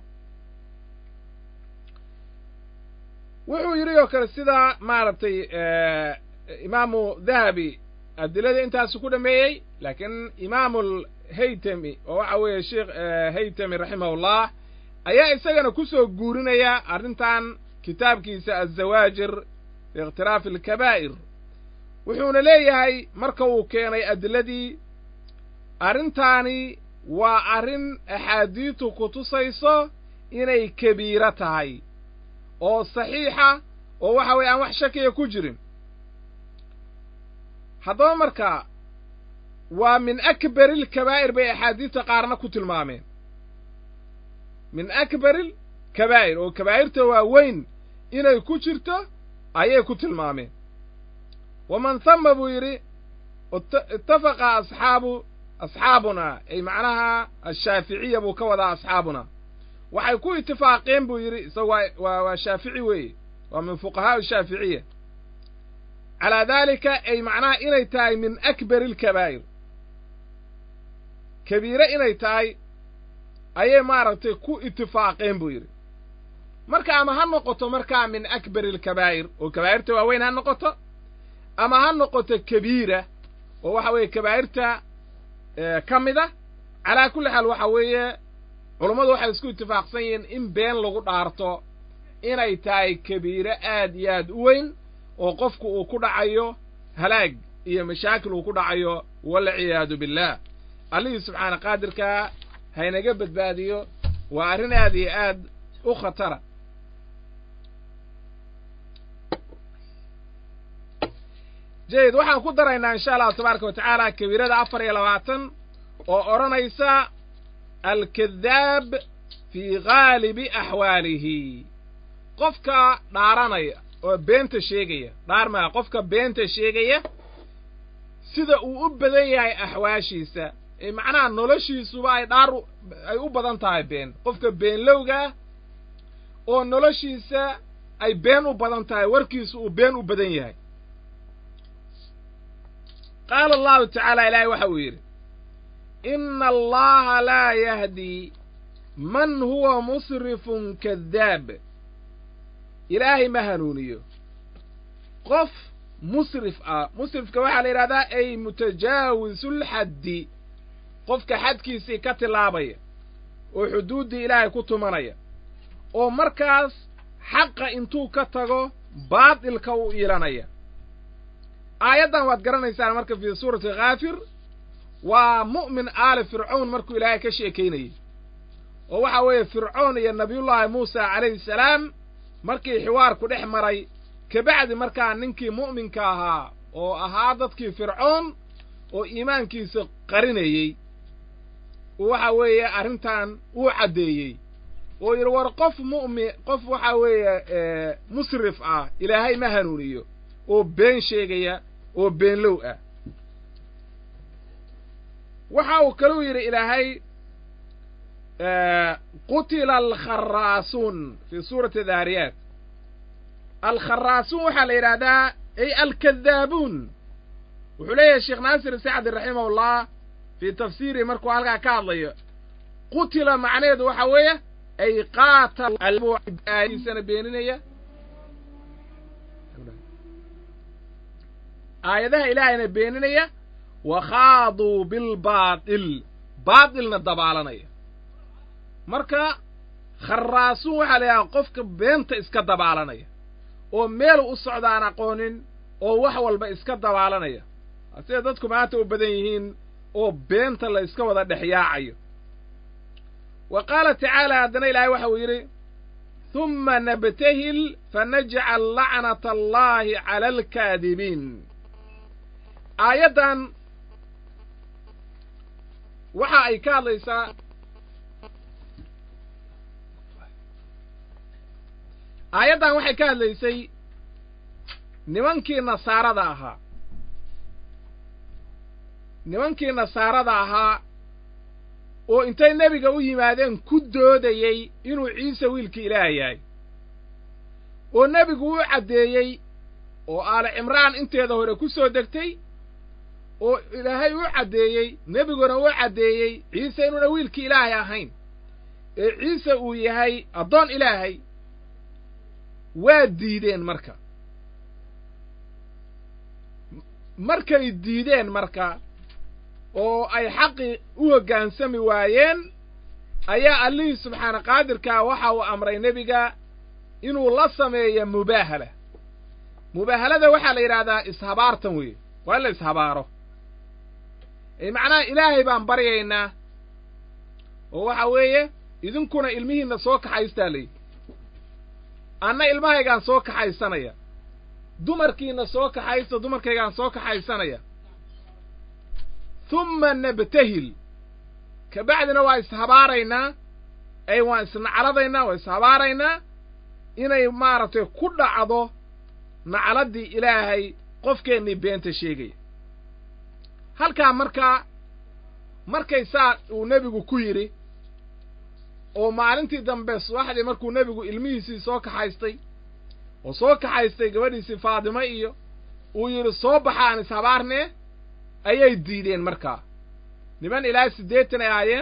wuxuu yidhi oo kale sida maaragtay imaamu dahabi adilada intaasu ku dhameeyey laakiin imaamu haytami oo waxa weeye sheekh haytami raximahullah ayaa isagana ku soo guurinaya arrintan kitaabkiisa azawaajir fi ikhtiraafi alkabaa'ir wuxuuna leeyahay marka uu keenay adiladii arrintaani waa arrin axaadiistu ku tusayso inay kabiiro tahay oo saxiixa oo waxa weeye aan wax shakiya ku jirin haddaba marka waa min akbari alkabaa'ir bay axaadiista qaarna ku tilmaameen min akbari alkabaa'ir oo kabaa'irta waa weyn inay ku jirto ayay ku tilmaameen waman hama buu yidhi ittafaqa asxaabu asxaabuna ay macnaha ashaaficiya buu ka wadaa asxaabuna waxay ku itifaaqeen buu yidhi isaga waa waa shaafici weeye waa min fuqahaa shaaficiya calaa daalika ay macnaha inay tahay min akbari alkabaa'ir kabiire inay tahay ayay maaragtay ku itifaaqeen buu yidhi marka ama ha noqoto markaa min akbari alkabaa'ir oo kabaa'irta waaweyn ha noqoto ama ha noqoto kabiira oo waxa weeye kabaa'irta ka mid a calaa kulli xaal waxa weeye culummadu waxay isku itifaaqsan yihiin in been lagu dhaarto inay tahay kabiire aad iyo aad u weyn oo qofku uu ku dhacayo halaag iyo mashaakil uu ku dhacayo walciyaadu billaah allihii subxaana qaadirkaa haynaga badbaadiyo waa arrin aad iyo aad u khatara jayid waxaan ku daraynaa insha allahu tabaaraka wa tacaala kabiirada afar iyo labaatan oo odhanaysa alkadaab fii ghaalibi axwaalihi qofka dhaaranaya oo beenta sheegaya dhaar maa qofka beenta sheegaya sida uu u badan yahay axwaashiisa ee macnaha noloshiisuba ay dhaar ay u badan tahay been qofka beenlowgaa oo noloshiisa ay been u badan tahay warkiisu uu been u badan yahay qaala allahu tacaala ilaahay waxa uu yidhi ina allaha laa yahdi man huwa musrifun kadaab ilaahay ma hanuuniyo qof musrif ah musrifka waxaa la yidhahdaa ay mutajaawisulxaddi qofka xadkiisii ka tilaabaya oo xuduuddii ilaahay ku tumanaya oo markaas xaqa intuu ka tago baatilka u iilanaya aayaddan waad garanaysaan marka fii suurati khaafir waa mu'min aali fircown markuu ilaahay ka sheekaynayey oo waxa weeye fircoon iyo nabiyullaahi muusa calayhi salaam markii xiwaarku dhex maray kabacdi markaa ninkii mu'minka ahaa oo ahaa dadkii fircoon oo iimaankiisa qarinayey waxa weeye arrintan uu caddeeyey oo yidhi war qof mu'min qof waxa weeye musrif ah ilaahay ma hanuuniyo oo been sheegaya oo beenlow ah waxa uu kaluu yidhi ilaahay qutila alkharaasuun fii suurati daariyaat alkharaasuun waxaa la yidhaahdaa ay alkadaabuun wuxuu leeyahay sheekh naasir sacdi raximahullah fii tafsiirihi markuu halkaa ka hadlayo qutila macnaheedu waxa weeye ay qaatal aayadiisana beeninaya aayadaha ilaahayna beeninaya wa khaaduu bilbaatil baatilna dabaalanaya marka kharraasuun waxaa la yidhaha qofka beenta iska dabaalanaya oo meel u socdaan aqoonin oo wax walba iska dabaalanaya sida dadku maanta u badan yihiin oo beenta la iska wada dhex yaacayo wa qaala tacaala haddana ilaahay waxa uu yidhi humma nabtahil fanajcal lacnata allaahi cala alkaadibiin aayaddan waxa ay ka hadlaysaa aayaddan waxay ka hadlaysay nimankii nasaarada ahaa nimankii nasaarada ahaa oo intay nebiga u yimaadeen ku doodayey inuu ciise wiilkii ilaah yahay oo nebigu u caddeeyey oo aale cimraan inteeda hore ku soo degtay oo ilaahay u caddeeyey nebiguna u caddeeyey ciise inuuna wiilkii ilaahay ahayn ee ciise uu yahay addoon ilaahay waa diideen marka markay diideen marka oo ay xaqii u hoggaansami waayeen ayaa allihii subxaana qaadirkaa waxa uu amray nebiga inuu la sameeyo mubaahala mubaahalada waxaa la yidhaahdaa ishabaartan weeye waa in la ishabaaro macnaha ilaahay baan baryaynaa oo waxa weeye idinkuna ilmihiinna soo kaxaystaa layidhi anna ilmahaygaan soo kaxaysanaya dumarkiinna soo kaxaysta dumarkaygaan soo kaxaysanaya humma nabtahil kabacdina waa ishabaaraynaa ay waan isnacladaynaa waa ishabaaraynaa inay maaragtay ku dhacdo nacladdii ilaahay qofkeennii beenta sheegaya halkaa markaa markay saa uu nebigu ku yidhi oo maalintii dambe subaxdii markuu nebigu ilmihiisii soo kaxaystay oo soo kaxaystay gabadhiisii faadimo iyo uu yidhi soo baxa aan ishabaarnee ayay diideen markaa niman ilaa siddeetan ay ahaayeen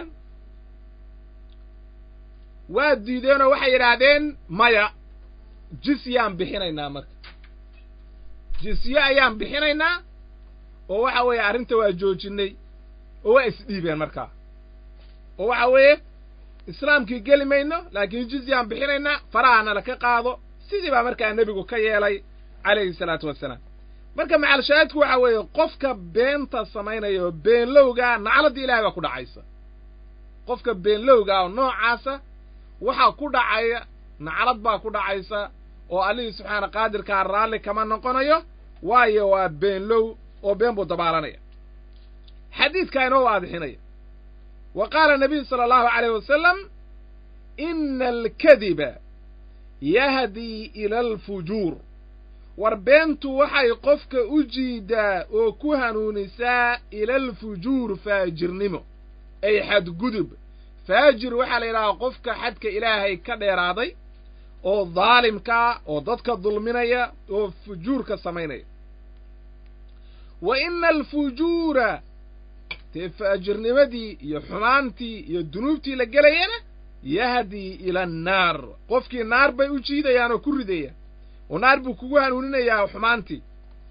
waa diideenoo waxay yidhaahdeen maya jisyaan bixinaynaa marka jisye ayaan bixinaynaa oo waxa weeye arrinta waa joojinnay oo waa isdhiibeen markaa oo waxa weeye islaamkii geli mayno laakiin jizyaan bixinaynaa farahana la ka qaado sidii baa markaa nebigu ka yeelay calayhi salaatu wassalaam marka macalshaahidku waxa weeye qofka beenta samaynaya oo beenlowgaa nacladdii ilahay baa ku dhacaysa qofka beenlowgaa oo noocaasa waxaa ku dhacaya naclad baa ku dhacaysa oo allihii subxaana qaadirkaa raalli kama noqonayo waayo waa beenlow oo been buu dabaalanaya xadiidkaa inoo waadixinaya wa qaala nabiyu sala allahu calayh wasalam ina alkadiba yahdii ila alfujuur war beentu waxay qofka u jiidaa oo ku hanuunisaa ila alfujuur faajirnimo ay xadgudub faajir waxaa la yidhahaa qofka xadka ilaahay ka dheeraaday oo daalimkaa oo dadka dulminaya oo fujuurka samaynaya wa ina alfujuura dee faajirnimadii iyo xumaantii iyo dunuubtii la gelayana yahdii ila annaar qofkii naar bay u jiidayaan oo ku ridayaan oo naar buu kugu hanuuninayaa xumaantii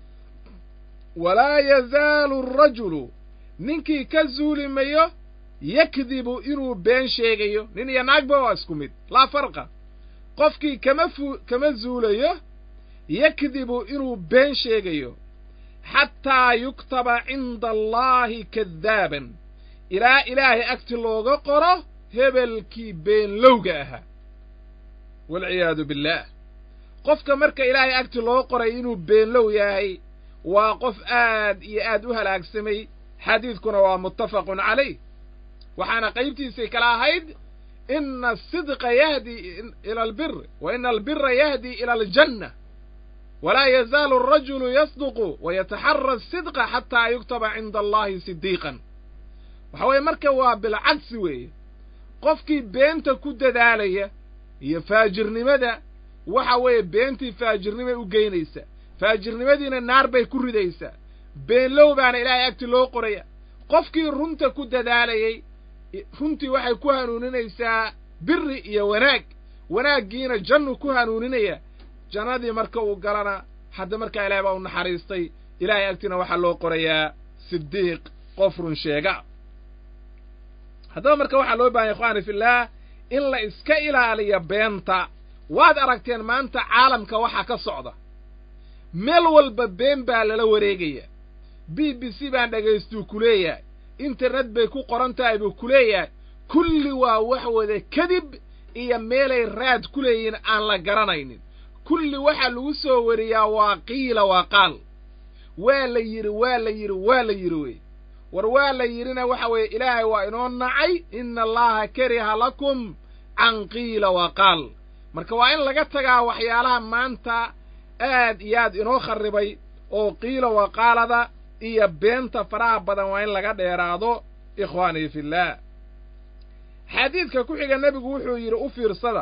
walaa yazaalu arajulu ninkii ka zuuli mayo yakdibu inuu been sheegayo nin iyo naagba waa isku mid laa farqa qofkii kama fu kama zuulayo yakdibu inuu been sheegayo xataa yuktaba cinda allaahi kadaaban ilaa ilaahay agti looga qoro hebelkii beenlowga ahaa walciyaadu billaah qofka marka ilaahay agti loo qoray inuu beenlow yahay waa qof aad iyo aad u halaagsamay xadiidkuna waa muttafaqun calayh waxaana qaybtiisay kala ahayd ina asidqa yahdii ila albir wa ina albira yahdii ila aljanna walaa yazaalu arajulu yasduqu wayataxara asidqa xataa yuktaba cinda allahi sidiiqan waxa weeye marka waa bilcagsi weeye qofkii beenta ku dadaalaya iyo faajirnimada waxa weeye beentii faajirnimay u geynaysa faajirnimadiina naar bay ku ridaysaa beenlow baana ilaahay agti loo qoraya qofkii runta ku dadaalayey runtii waxay ku hanuuninaysaa biri iyo wanaag wanaaggiina jannu ku hanuuninaya jannadii marka uu galana hadda markaa ilahay baa u naxariistay ilaahay agtiina waxaa loo qorayaa sidiiq qof run sheega haddaba marka waxaa loo bahanya ikhwaani fillaah in la iska ilaaliyo beenta waad aragteen maanta caalamka waxa ka socda meel walba been baa lala wareegaya b b c baan dhagaystuu ku leeyahay internet bay ku qoran tahay buu ku leeyahay kulli waa wax wada kadib iyo meelay raad ku leeyihiin aan la garanaynin kulli waxa lagu soo wariyaa waa qiila waa qaal waa la yidhi waa la yidhi waa la yidhi wey war waa la yidhina waxa weeye ilaahay waa inoo nacay ina allaha kariha lakum can qiila waa qaal marka waa in laga tagaa waxyaalaha maanta aad iyo aad inoo kharribay oo qiila waa qaalada iyo beenta faraha badan waa in laga dheeraado ikhwaanii fillaah xadiidka ku xiga nebigu wuxuu yidhi u fiirsada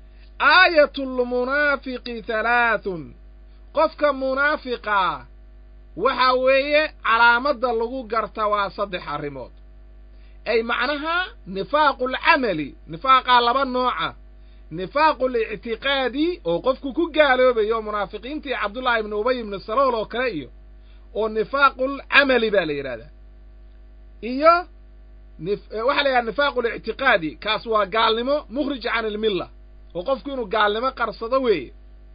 aayatulmunaafiqi halaathun qofka munaafiqaa waxa weeye calaamadda lagu garta waa saddex arrimood ay macnaha nifaaqulcamali nifaaqaa laba nooca nifaaqulictiqaadi oo qofku ku gaaloobayo munaafiqiintii cabdullaahi ibnu ubay ibnu salool oo kale iyo oo nifaaqulcamali baa la yidhahdaa iyo waxaa la yidhaha nifaaqulictiqaadi kaas waa gaalnimo mukhrij can ilmilla oo qofku inuu gaalnimo qarsado weeye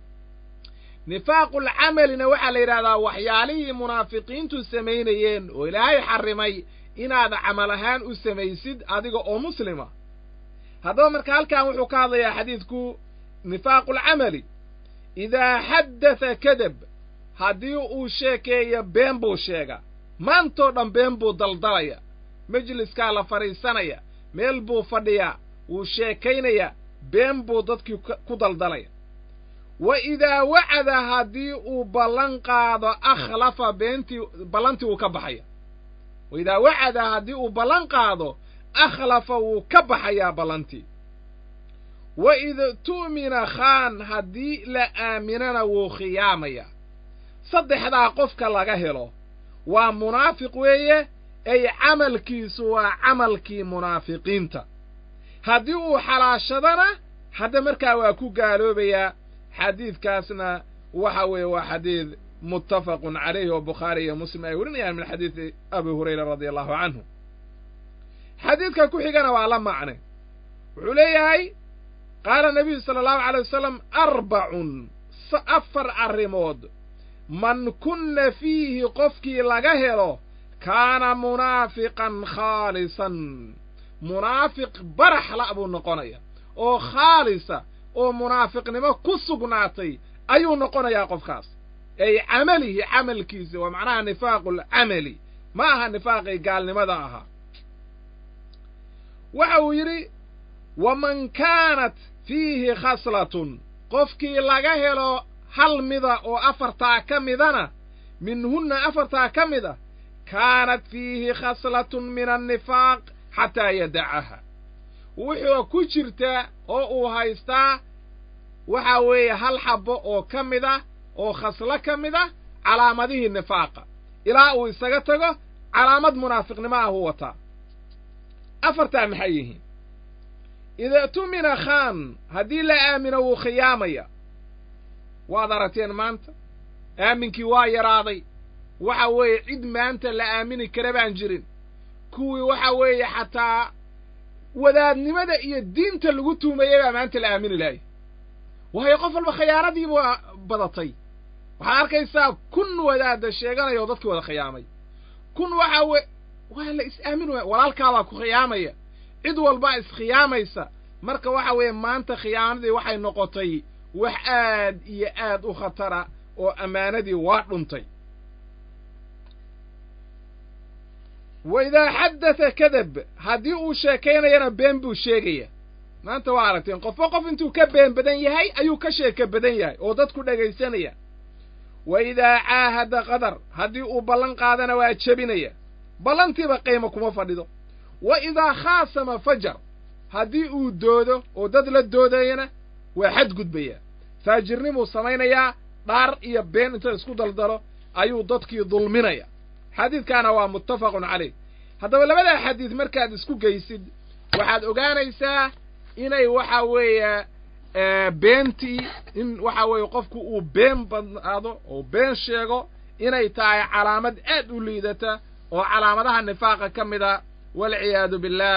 nifaaqulcamalina waxaa la yidhahdaa waxyaalihii munaafiqiintu samaynayeen oo ilaahay xarrimay inaad camal ahaan u samaysid adiga oo muslima haddaba marka halkan wuxuu ka hadlayaa xadiidku nifaaqulcamali idaa xaddatha kadab haddii uu sheekeeyo been buu sheega maantoo dhan been buu daldalaya majliskaa la fadhiisanaya meel buu fadhiyaa wuu sheekaynaya been buu dadkii ku daldalaya wa idaa wacada haddii uu ballan qaado akhlafa beentii ballantii wuu ka baxaya wa idaa wacada haddii uu ballan qaado akhlafa wuu ka baxayaa ballantii wa id tu'mina khaan haddii la aaminana wuu khiyaamayaa saddexdaa qofka laga helo waa munaafiq weeye ay camalkiisu waa camalkii munaafiqiinta haddii uu xalaashadana hadda markaa waa ku gaaloobayaa xadiidkaasna waxa weeye waa xadiid muttafaqun calayhi oo bukhaari iyo muslim ay warinayaan min xadiidi abi hurayra radia allahu canhu xadiidka ku xigana waa la macne wuxuu leeyahay qaala nabiyu sala allahu alay wasalam arbacun afar arrimood man kunna fiihi qofkii laga helo kaana munaafiqan khaalisan munaafiq baraxla buu noqonaya oo khaalisa oo munaafiqnimo ku sugnaatay ayuu noqonayaa qofkaas ay camalihi camalkiisa waa macnaha nifaaqulcamali ma aha nifaaqii gaalnimada ahaa waxa uu yidhi waman kaanat fiihi khaslatun qofkii laga helo hal mida oo afartaa ka midana minhunna afartaa ka mid a kaanat fiihi khaslatun min annifaaq xataa yadacaha wuxuu ku jirtaa oo uu haystaa waxa weeye hal xabbo oo ka mid ah oo khaslo ka mid ah calaamadihii nifaaqa ilaa uu isaga tago calaamad munaafiqnimo ah uu wataa afartaa maxay yihiin ida tumina khaan haddii la aamino wuu khiyaamaya waad aragteen maanta aaminkii waa yaraaday waxa weeye cid maanta la aamini kara baan jirin kuwii waxa weeye xataa wadaadnimada iyo diinta lagu tuumayay baa maanta la aamini lahay waayo qof walba khiyaanadii baa badatay waxaad arkaysaa kun wadaada sheeganaya oo dadkii wada khiyaamay kun waxa we waa la is aamin waaya walaalkaadaa ku khiyaamaya cid walbaa iskhiyaamaysa marka waxa weeye maanta khiyaamadii waxay noqotay wax aad iyo aad u khatara oo ammaanadii waa dhuntay wa idaa xaddata kadab haddii uu sheekaynayana been buu sheegaya maanta waa aragteen qofba qof intuu ka been badan yahay ayuu ka sheeka badan yahay oo dadku dhegaysanaya wa idaa caahada qadar haddii uu ballan qaadana waa jebinaya ballantiiba qiimo kuma fadhido wa idaa khaasama fajar haddii uu doodo oo dad la doodayana waa xadgudbayaa faajirnimuu samaynayaa dhaar iyo been inta isku daldalo ayuu dadkii dulminaya xadiidkaana waa muttafaqun calayh haddaba labadaa xadiid markaad isku geysid waxaad ogaanaysaa inay waxa weeye beentii in waxa weeye qofku uu been badnaado oo been sheego inay tahay calaamad aad u liidata oo calaamadaha nifaaqa ka mid a walciyaadu billaah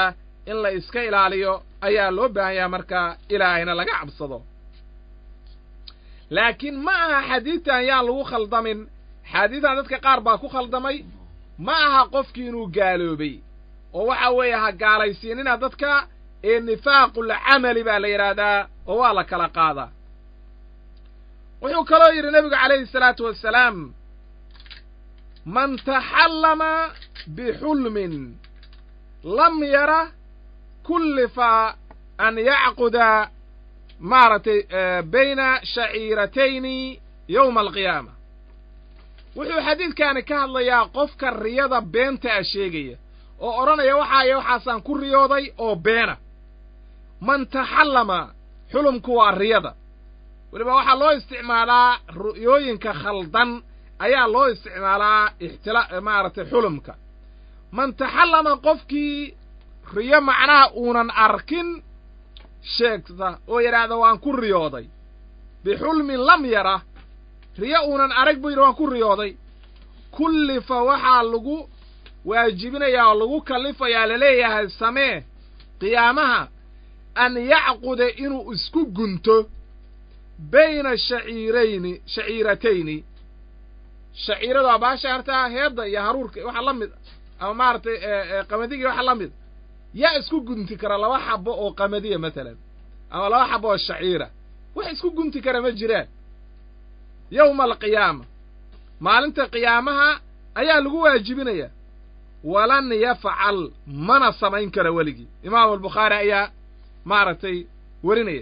in la iska ilaaliyo ayaa loo baahan yaha markaa ilaahayna laga cabsado laakiin ma aha xadiidtan yaan lagu khaldamin xaadiidtan dadka qaar baa ku khaldamay ma aha qofkii inuu gaaloobay oo waxa weeye ha gaalaysiinina dadka ee nifaaqul camali baa la yidhaahdaa oo waa la kala qaadaa wuxuu kaloo yidhi nebigu calayhi salaatu wassalaam man taxallama bixulmin lam yara kullifa an yacquda maaragtay bayna shaciiratayni yowma alqiyaama wuxuu xadiidkaani ka hadlayaa qofka riyada beenta a sheegaya oo odhanaya waxaaya waxaasaan ku riyooday oo beena man taxallama xulumku waa riyada weliba waxaa loo isticmaalaa ru'yooyinka khaldan ayaa loo isticmaalaa ixtila maaragtay xulumka man taxallama qofkii riyo macnaha uunan arkin sheegta oo yidhaahda waan ku riyooday bixulmin lam yara riyo uunan arag buu yidhi waan ku riyooday kullifa waxaa lagu waajibinayaa oo lagu kallifayaa laleeyahay samee qiyaamaha an yacquda inuu isku gunto bayna shaciirayni shaciiratayni shaciirada waa baasha hartaa heedda iyo haruurka waxa la mid ama maaragtay qamadigi waxa la mid yaa isku gunti kara laba xabo oo qamadiya matalan ama laba xabo oo shaciira wax isku gunti kara ma jiraan yowma alqiyaama maalinta qiyaamaha ayaa lagu waajibinayaa walan yafcal mana samayn kara weligii imaamu albukhaari ayaa maaragtay werinaya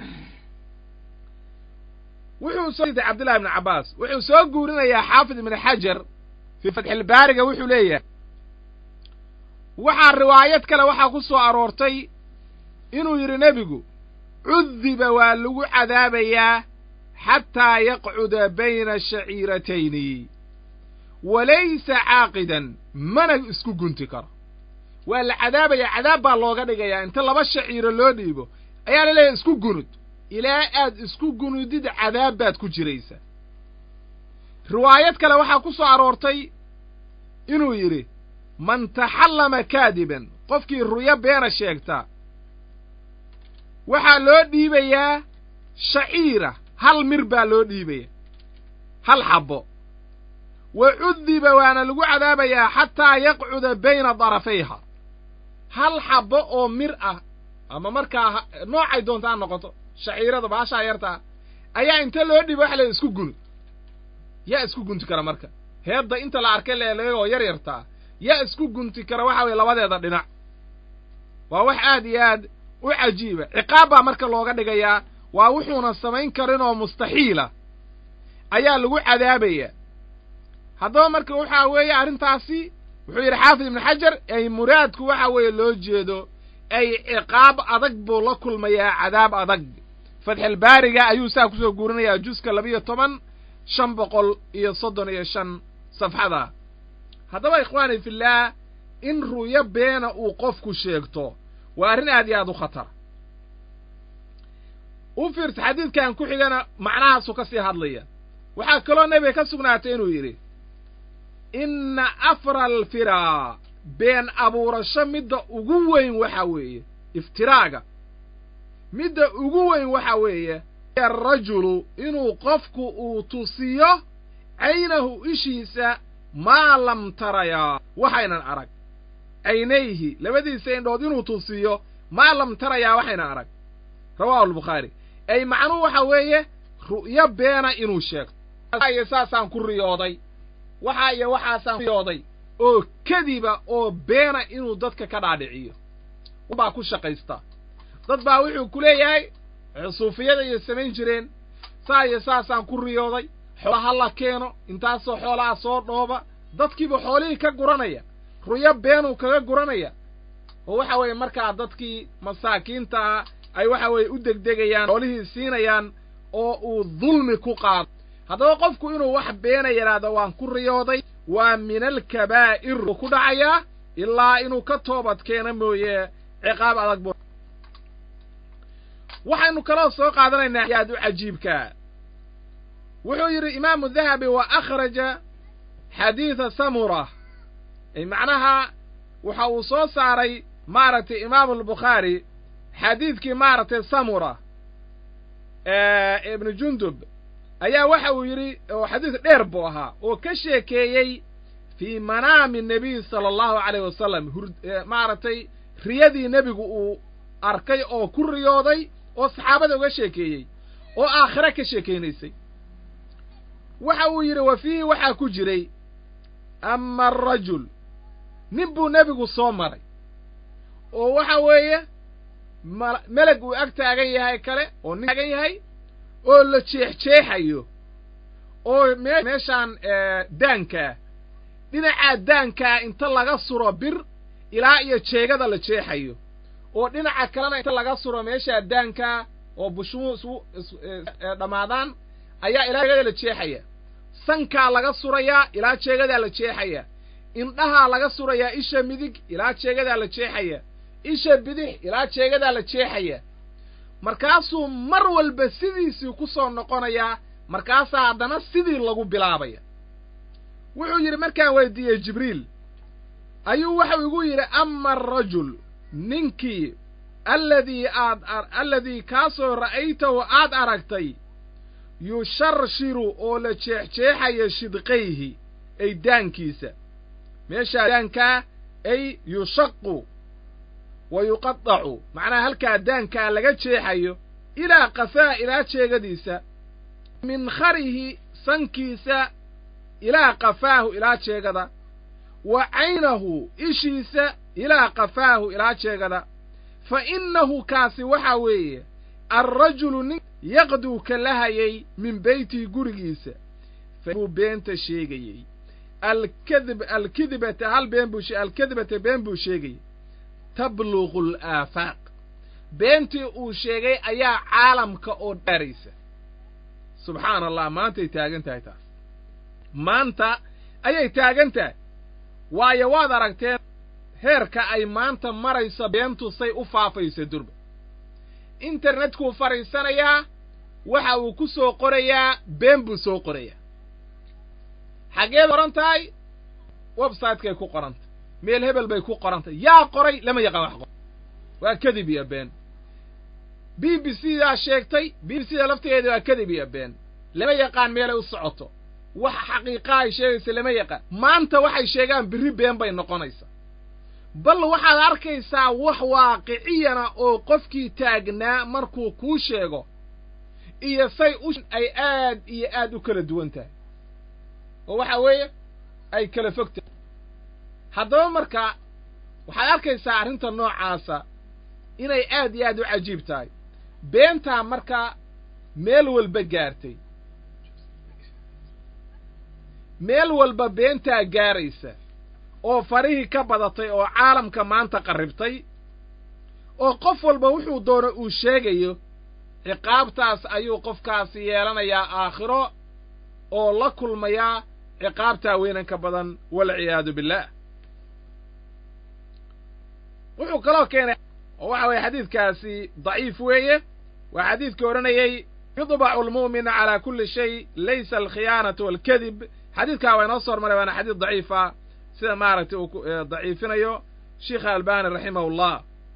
wuxuu soo cabdillahi ibni cabbaas wuxuu soo guurinayaa xaafid ibni xajar fii fatxilbaariga wuxuu leeyahay waxaa riwaayad kale waxaa ku soo aroortay inuu yidhi nebigu cudiba waa lagu cadaabayaa xataa yaqcuda bayna shaciiratayni walaysa caaqidan mana isku gunti karo waa la cadaabayaa cadaab baa looga dhigayaa inta laba shaciiro loo dhiibo ayaa la leeyahay isku gunud ilaa aad isku gunudid cadaab baad ku jiraysaa riwaayad kale waxaa ku soo aroortay inuu yidhi man taxallama kaadiban qofkii ruyo beena sheegta waxaa loo dhiibayaa shaciira hal mir baa loo dhiibaya hal xabbo wa cudiba waana lagu cadaabayaa xataa yaqcuda bayna darafayha hal xabbo oo mir ah ama markaa noocay doonta ha noqoto shaciirada baashaa yartaa ayaa inta loo dhiiba waxa la isku gunud yaa isku gunti kara marka heedda inta la arkay leelagoo yar yartaa yaa isku gunti kara waxa weye labadeeda dhinac waa wax aad iyo aad u cajiiba ciqaab baa marka looga dhigayaa waa wuxuuna samayn karin oo mustaxiila ayaa lagu cadaabaya haddaba marka waxaa weeye arrintaasi wuxuu yidhi xaafid ibnu xajar ay muraadku waxa weeye loo jeedo ay ciqaab adag buu la kulmayaa cadaab adag fatxilbaariga ayuu saa kusoo guurinayaa juska labiyo toban shan boqol iyo soddon iyo shan safxada haddaba ikhwaani fillaah in ru'yo beena uu qofku sheegto waa arrin aad iyo aad u khatar u fiirta xadiidkan ku xigana macnahaasuu ka sii hadlaya waxaa kaloo nebiga ka sugnaatay inuu yidhi inna afra alfiraa been abuurasho midda ugu weyn waxa weeye iftiraaga midda ugu weyn waxa weeye arajulu inuu qofku uu tusiyo caynahu ishiisa maa lam tarayaa waxaynan arag caynayhi labadiisa indhood inuu tusiyo maa lam tarayaa waxaynan arag rawaahu albukhaari ay macnuhu waxa weeye ru'yo beena inuu sheegto iyo saasaan ku riyooday waxa iyo waxaasaan riyooday oo kadiba oo beena inuu dadka ka dhaadhiciyo baa ku shaqaysta dad baa wuxuu ku leeyahay suufiyada iyo samayn jireen saa iyo saasaan ku riyooday xoola ha la keeno intaasoo xoolaha soo dhooba dadkiiba xoolihii ka guranaya ruyo beenuu kaga guranaya oo waxa weeye markaa dadkii masaakiintaa ay waxa weeye u degdegayaan xoolihii siinayaan oo uu dulmi ku qaado haddaba qofku inuu wax beena yidhaahdo waan ku riyooday waa min alkabaa'ir uu ku dhacayaa ilaa inuu ka toobad keeno mooye ciqaab adag bu waxaynu kaloo soo qaadanaynaa aad u cajiibkaa wuxuu yidhi imaamu dahabi wa akhraja xadiida samura ay macnaha waxa uu soo saaray maaragtay imaamu albukhaari xadiidkii maaragtay samura ibnu jundub ayaa waxa uu yidhi oo xadiis dheer buu ahaa oo ka sheekeeyey fii manaami nebiy sala allahu calayh wasalam maaragtay riyadii nebigu uu arkay oo ku riyooday oo saxaabada uga sheekeeyey oo aakhire ka sheekaynaysay waxa uu yidhi wa fiihi waxaa ku jiray ama arajul nin buu nebigu soo maray oo waxa weeye meleg uu ag taagan yahay kale oo nin taagan yahay oo la jeexjeexayo oo meeshaan daankaa dhinacaa daankaa inta laga suro bir ilaa iyo jeegada la jeexayo oo dhinaca kalena inta laga suro meeshaa daankaa oo bushmuu isu dhammaadaan ayaa ilaa jeegada la jeexaya sankaa laga surayaa ilaa jeegadaa la jeexaya indhahaa laga surayaa isha midig ilaa jeegadaa la jeexaya isha bidix ilaa jeegadaa la jeexaya markaasuu mar walba sidiisii ku soo noqonayaa markaasaa haddana sidii lagu bilaabaya wuxuu yidhi markaan weydiiyey jibriil ayuu waxau igu yidhi ama arajul ninkii alladii aad alladii kaasoo ra'aytahu aad aragtay yusharshiru oo la jeexjeexaya shidqayhi ay daankiisa meeshaa daankaa ay yushaqu wa yuqadacu macnaha halkaa daankaa laga jeexayo ilaa qafaa ilaa jeegadiisa min kharihi sankiisa ilaa qafaahu ilaa jeegada wa caynahu ishiisa ilaa qafaahu ilaa jeegada fa innahu kaasi waxaa weeye alrajulu nin yaqduu ka lahayay min beytihi gurigiisa buu beenta sheegayey alkadib alkidibata hal been buu alkadibata been buu sheegayey tabluqu alaafaaq beentii uu sheegay ayaa caalamka oo dhaaraysa subxaana allah maantay taagan tahay taas maanta ayay taagan tahay waayo waad aragteen heerka ay maanta marayso beentu say u faafayso durba internetkuu fadhiisanayaa waxa uu ku soo qorayaa been buu soo qorayaa xaggeed qoran tahay websitekaay ku qorantay meel hebel bay ku qorantay yaa qoray lama yaqaan wax qor waa kadib iyo been b b c daa sheegtay b b c da laftigeeda waa kadib iyo been lama yaqaan meelay u socoto wax xaqiiqaa ay sheegaysa lama yaqaan maanta waxay sheegaan birri been bay noqonaysaa bal waxaad arkaysaa wax waaqiciyana oo qofkii taagnaa markuu kuu sheego iyo say u ay aad iyo aad u kala duwan tahay oo waxa weeye ay kala fog tahay haddaba marka waxaad arkaysaa arrinta noocaasa inay aad iyo aad u cajiib tahay beentaa marka meel walba gaartay meel walba beentaa gaaraysa oo farihii ka badatay oo caalamka maanta qarribtay oo qof walba wuxuu doono uu sheegayo ciqaabtaas ayuu qofkaasi yeelanayaa aakhiro oo la kulmayaa ciqaabtaa weynanka badan walciyaadu billaah wuxuu kaloo keenay oo waxa weeye xadiidkaasi daciif weeye waa xadiidkii odhanayey yudbacu almu'mina calaa kulli shay laysa alkhiyaanatu waalkadib xadiidkaa waa inoo soo hormaray waana xadiid daciifa sida maaragtay uu daciifinayo sheikha albani raximahullah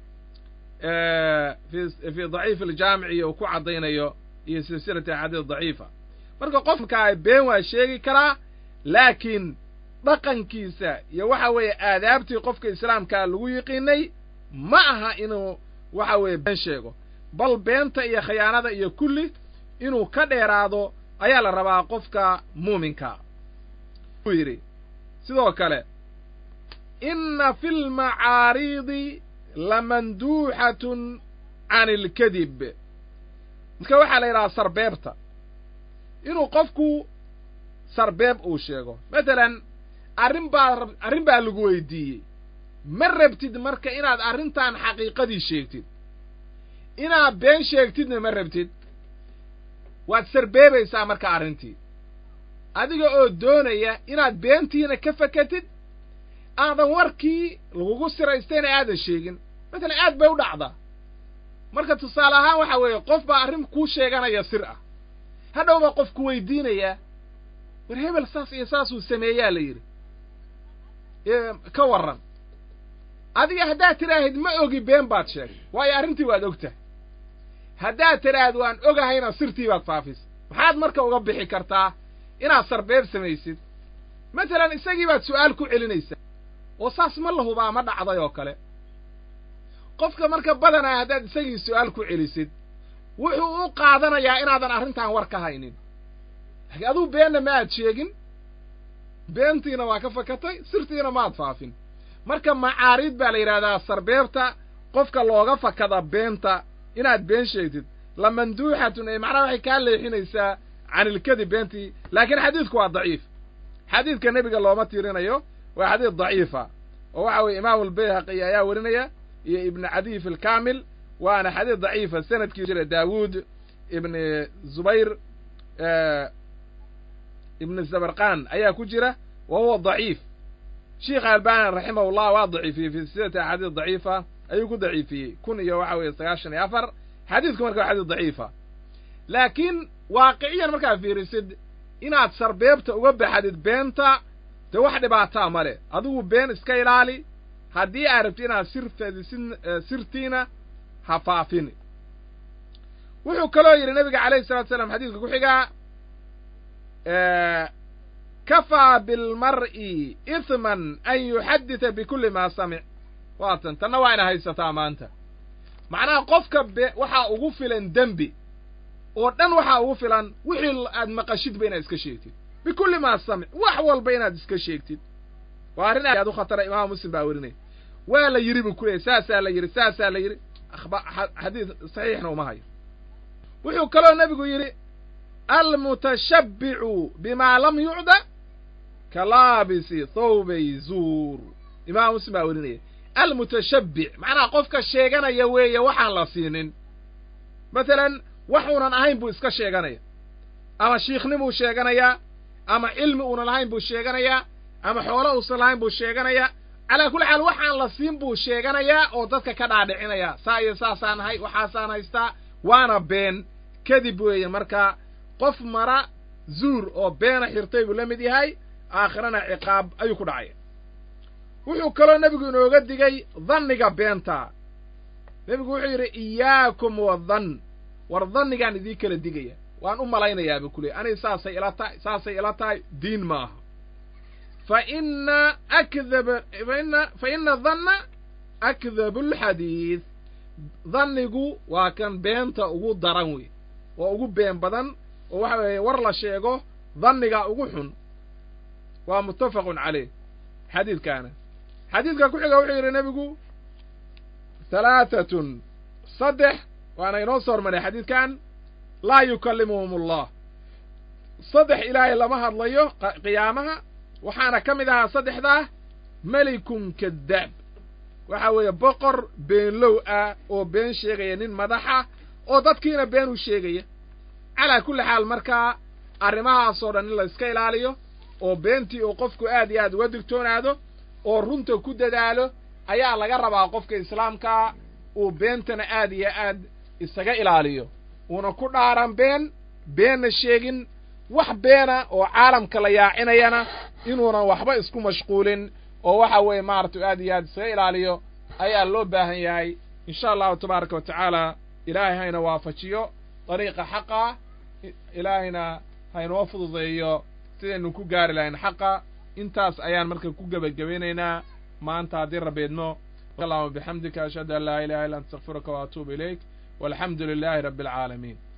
fii daciif aljaamici uu ku caddaynayo iyo silsilati axaadiis daciifa marka qofkaa been waa sheegi karaa laakiin dhaqankiisa iyo waxa weeye aadaabtii qofka islaamkaa lagu yiqiinay ma aha inuu waxa weeye been sheego bal beenta iyo khiyaanada iyo kulli inuu ka dheeraado ayaa la rabaa qofka muuminka uu yidhi sidoo kale inna fi lmacaariidi lamanduuxatun can ilkadib marka waxaa la yidhahaa sarbeebta inuu qofku sarbeeb uu sheego matalan arrin baa arrin baa lagu weydiiyey ma rabtid marka inaad arrintan xaqiiqadii sheegtid inaad been sheegtidna ma rabtid waad sarbeebaysaa marka arrintii adiga oo doonaya inaad beentiina ka fakatid aadan warkii lagugu siraystayna aadan sheegin matalan aad bay u dhacdaa marka tusaale ahaan waxa weeye qof baa arrin kuu sheeganaya sir ah hadhow baa qofku weydiinayaa war hebel saas iyo saasuu sameeyaa la yidhi ka warran adiga haddaad tidhaahid ma ogi been baad sheegay waayo arrintii waad ogtahay haddaad tidhaahid waan ogahayna sirtii baad faafisay maxaad marka uga bixi kartaa inaad sarbeeb samaysid masalan isagii baad su'aal ku celinaysaa oo saas ma la hubaa ma dhacday oo kale qofka marka badanaa haddaad isagii su'aal ku celisid wuxuu u qaadanayaa inaadan arrintan war ka haynin laakiin aduu beenna ma aad sheegin beentiina waa ka fakatay sirtiina maad faafin marka macaariid baa la yidhahdaa sarbeebta qofka looga fakada beenta inaad been sheegtid la manduuxatun ee macnaha waxay kaa leexinaysaa canilkadi beentii laakiin xadiidku waa daciif xadiidka nebiga looma tiirinayo waa xadiid daciifa oo waxa weeye imaamu albayhaqi ayaa werinaya iyo ibnu cadiy fi lkaamil waana xadiid daciifa sanadkii jira daawuud ibni zubayr ibni zabarqan ayaa ku jira wa huwa daciif sheikh albani raximahullah waa daciifiyey fi silsilati axaadiis daciifa ayuu ku daciifiyey kun iyo waxa weeye sagaashan iyo afar xadiidku marka waa xadiis daciifa laakiin waaqiciyan markaad fiirisid inaad sarbeebta uga baxdid beenta dee wax dhibaataa ma leh adigu been iska ilaali haddii aad rabti inaad sir fadisid sirtiina ha faafini wuxuu kaloo yidhi nabiga calayhi salatu salaam xadiidka ku xigaa kafaa bilmar'i ihman an yuxaddita bikulli maa samic waatan tanna waa ina haysataa maanta macnaha qofka be waxaa ugu filan dembi oo dhan waxaa ugu filan wixii aad maqashidba inaad iska sheegtid bikulli maa samic wax walba inaad iska sheegtid waa arrin aad u khatara imaamu muslim baa werinaya waa la yidhi buu ku leeyay saasaa la yidhi saasaa la yidhi xadiid saxiixna uma hayo wuxuu kaloo nebigu yidhi almutashabbicu bimaa lam yucda ka laabisi thawbay zuur imaamu muslim baa werinaya almutashabbic macnaha qofka sheeganaya weeye waxaan la siinin matalan waxuunan ahayn buu iska sheeganaya ama shiikhnimuu sheeganayaa ama cilmi uunan lahayn buu sheeganayaa ama xoolo uusan lahayn buu sheeganayaa calaa kulli xaal waxaan la siin buu sheeganayaa oo dadka ka dhaadhicinaya saa iyo saasaan ahay waxaasaan haystaa waana been kadib weeye marka qof mara zuur oo beena xirtay buu la mid yahay aakhirana ciqaab ayuu ku dhacaya wuxuu kaloo nebigu inooga digay danniga beenta nebigu wuxuu yidhi iyaakum wadann war dannigaan idii kala digaya waan u malaynayaaba kuley aniga saasay ila tahay saasay ila tahay diin maaha fa ina akdaba faina fa ina danna akdabu alxadiid dannigu waa kan beenta ugu daran wey waa ugu been badan oo waxa weeye war la sheego danniga ugu xun waa muttafaqun caleyh xadiidkaana xadiidka ku xiga wuxuu yidhi nebigu halaatatun saddex waana inoo soo hormaray xadiidkan laa yukallimuhum allah saddex ilaahay lama hadlayo qiyaamaha waxaana ka mid ahaa saddexdaa melikun kadaab waxa weeye boqor beenlow ah oo been sheegaya nin madaxa oo dadkiina been u sheegaya calaa kulli xaal markaa arrimahaasoo dhan in la iska ilaaliyo oo beentii uu qofku aad iyo aad uga digtoonaado oo runta ku dadaalo ayaa laga rabaa qofka islaamkaa uu beentana aad iyo aad isaga ilaaliyo uuna ku dhaaran been beenna sheegin wax beena oo caalamka la yaacinayana inuunan waxba isku mashquulin oo waxa weeye maaragtay aad iyo aad isaga ilaaliyo ayaa loo baahan yahay insha allahu tabaaraka wa tacaala ilaahay hayna waafajiyo dariiqa xaqa ilaahayna haynoo fududeeyo sidaynu ku gaari lahayn xaqa intaas ayaan marka ku gebagabaynaynaa maanta haddii rabeedno allahuma bixamdika ashhadu an laa ilaha illa anta astakfiruka wa atuubu ilayk walxamdu lilaahi rabbi alcaalamiin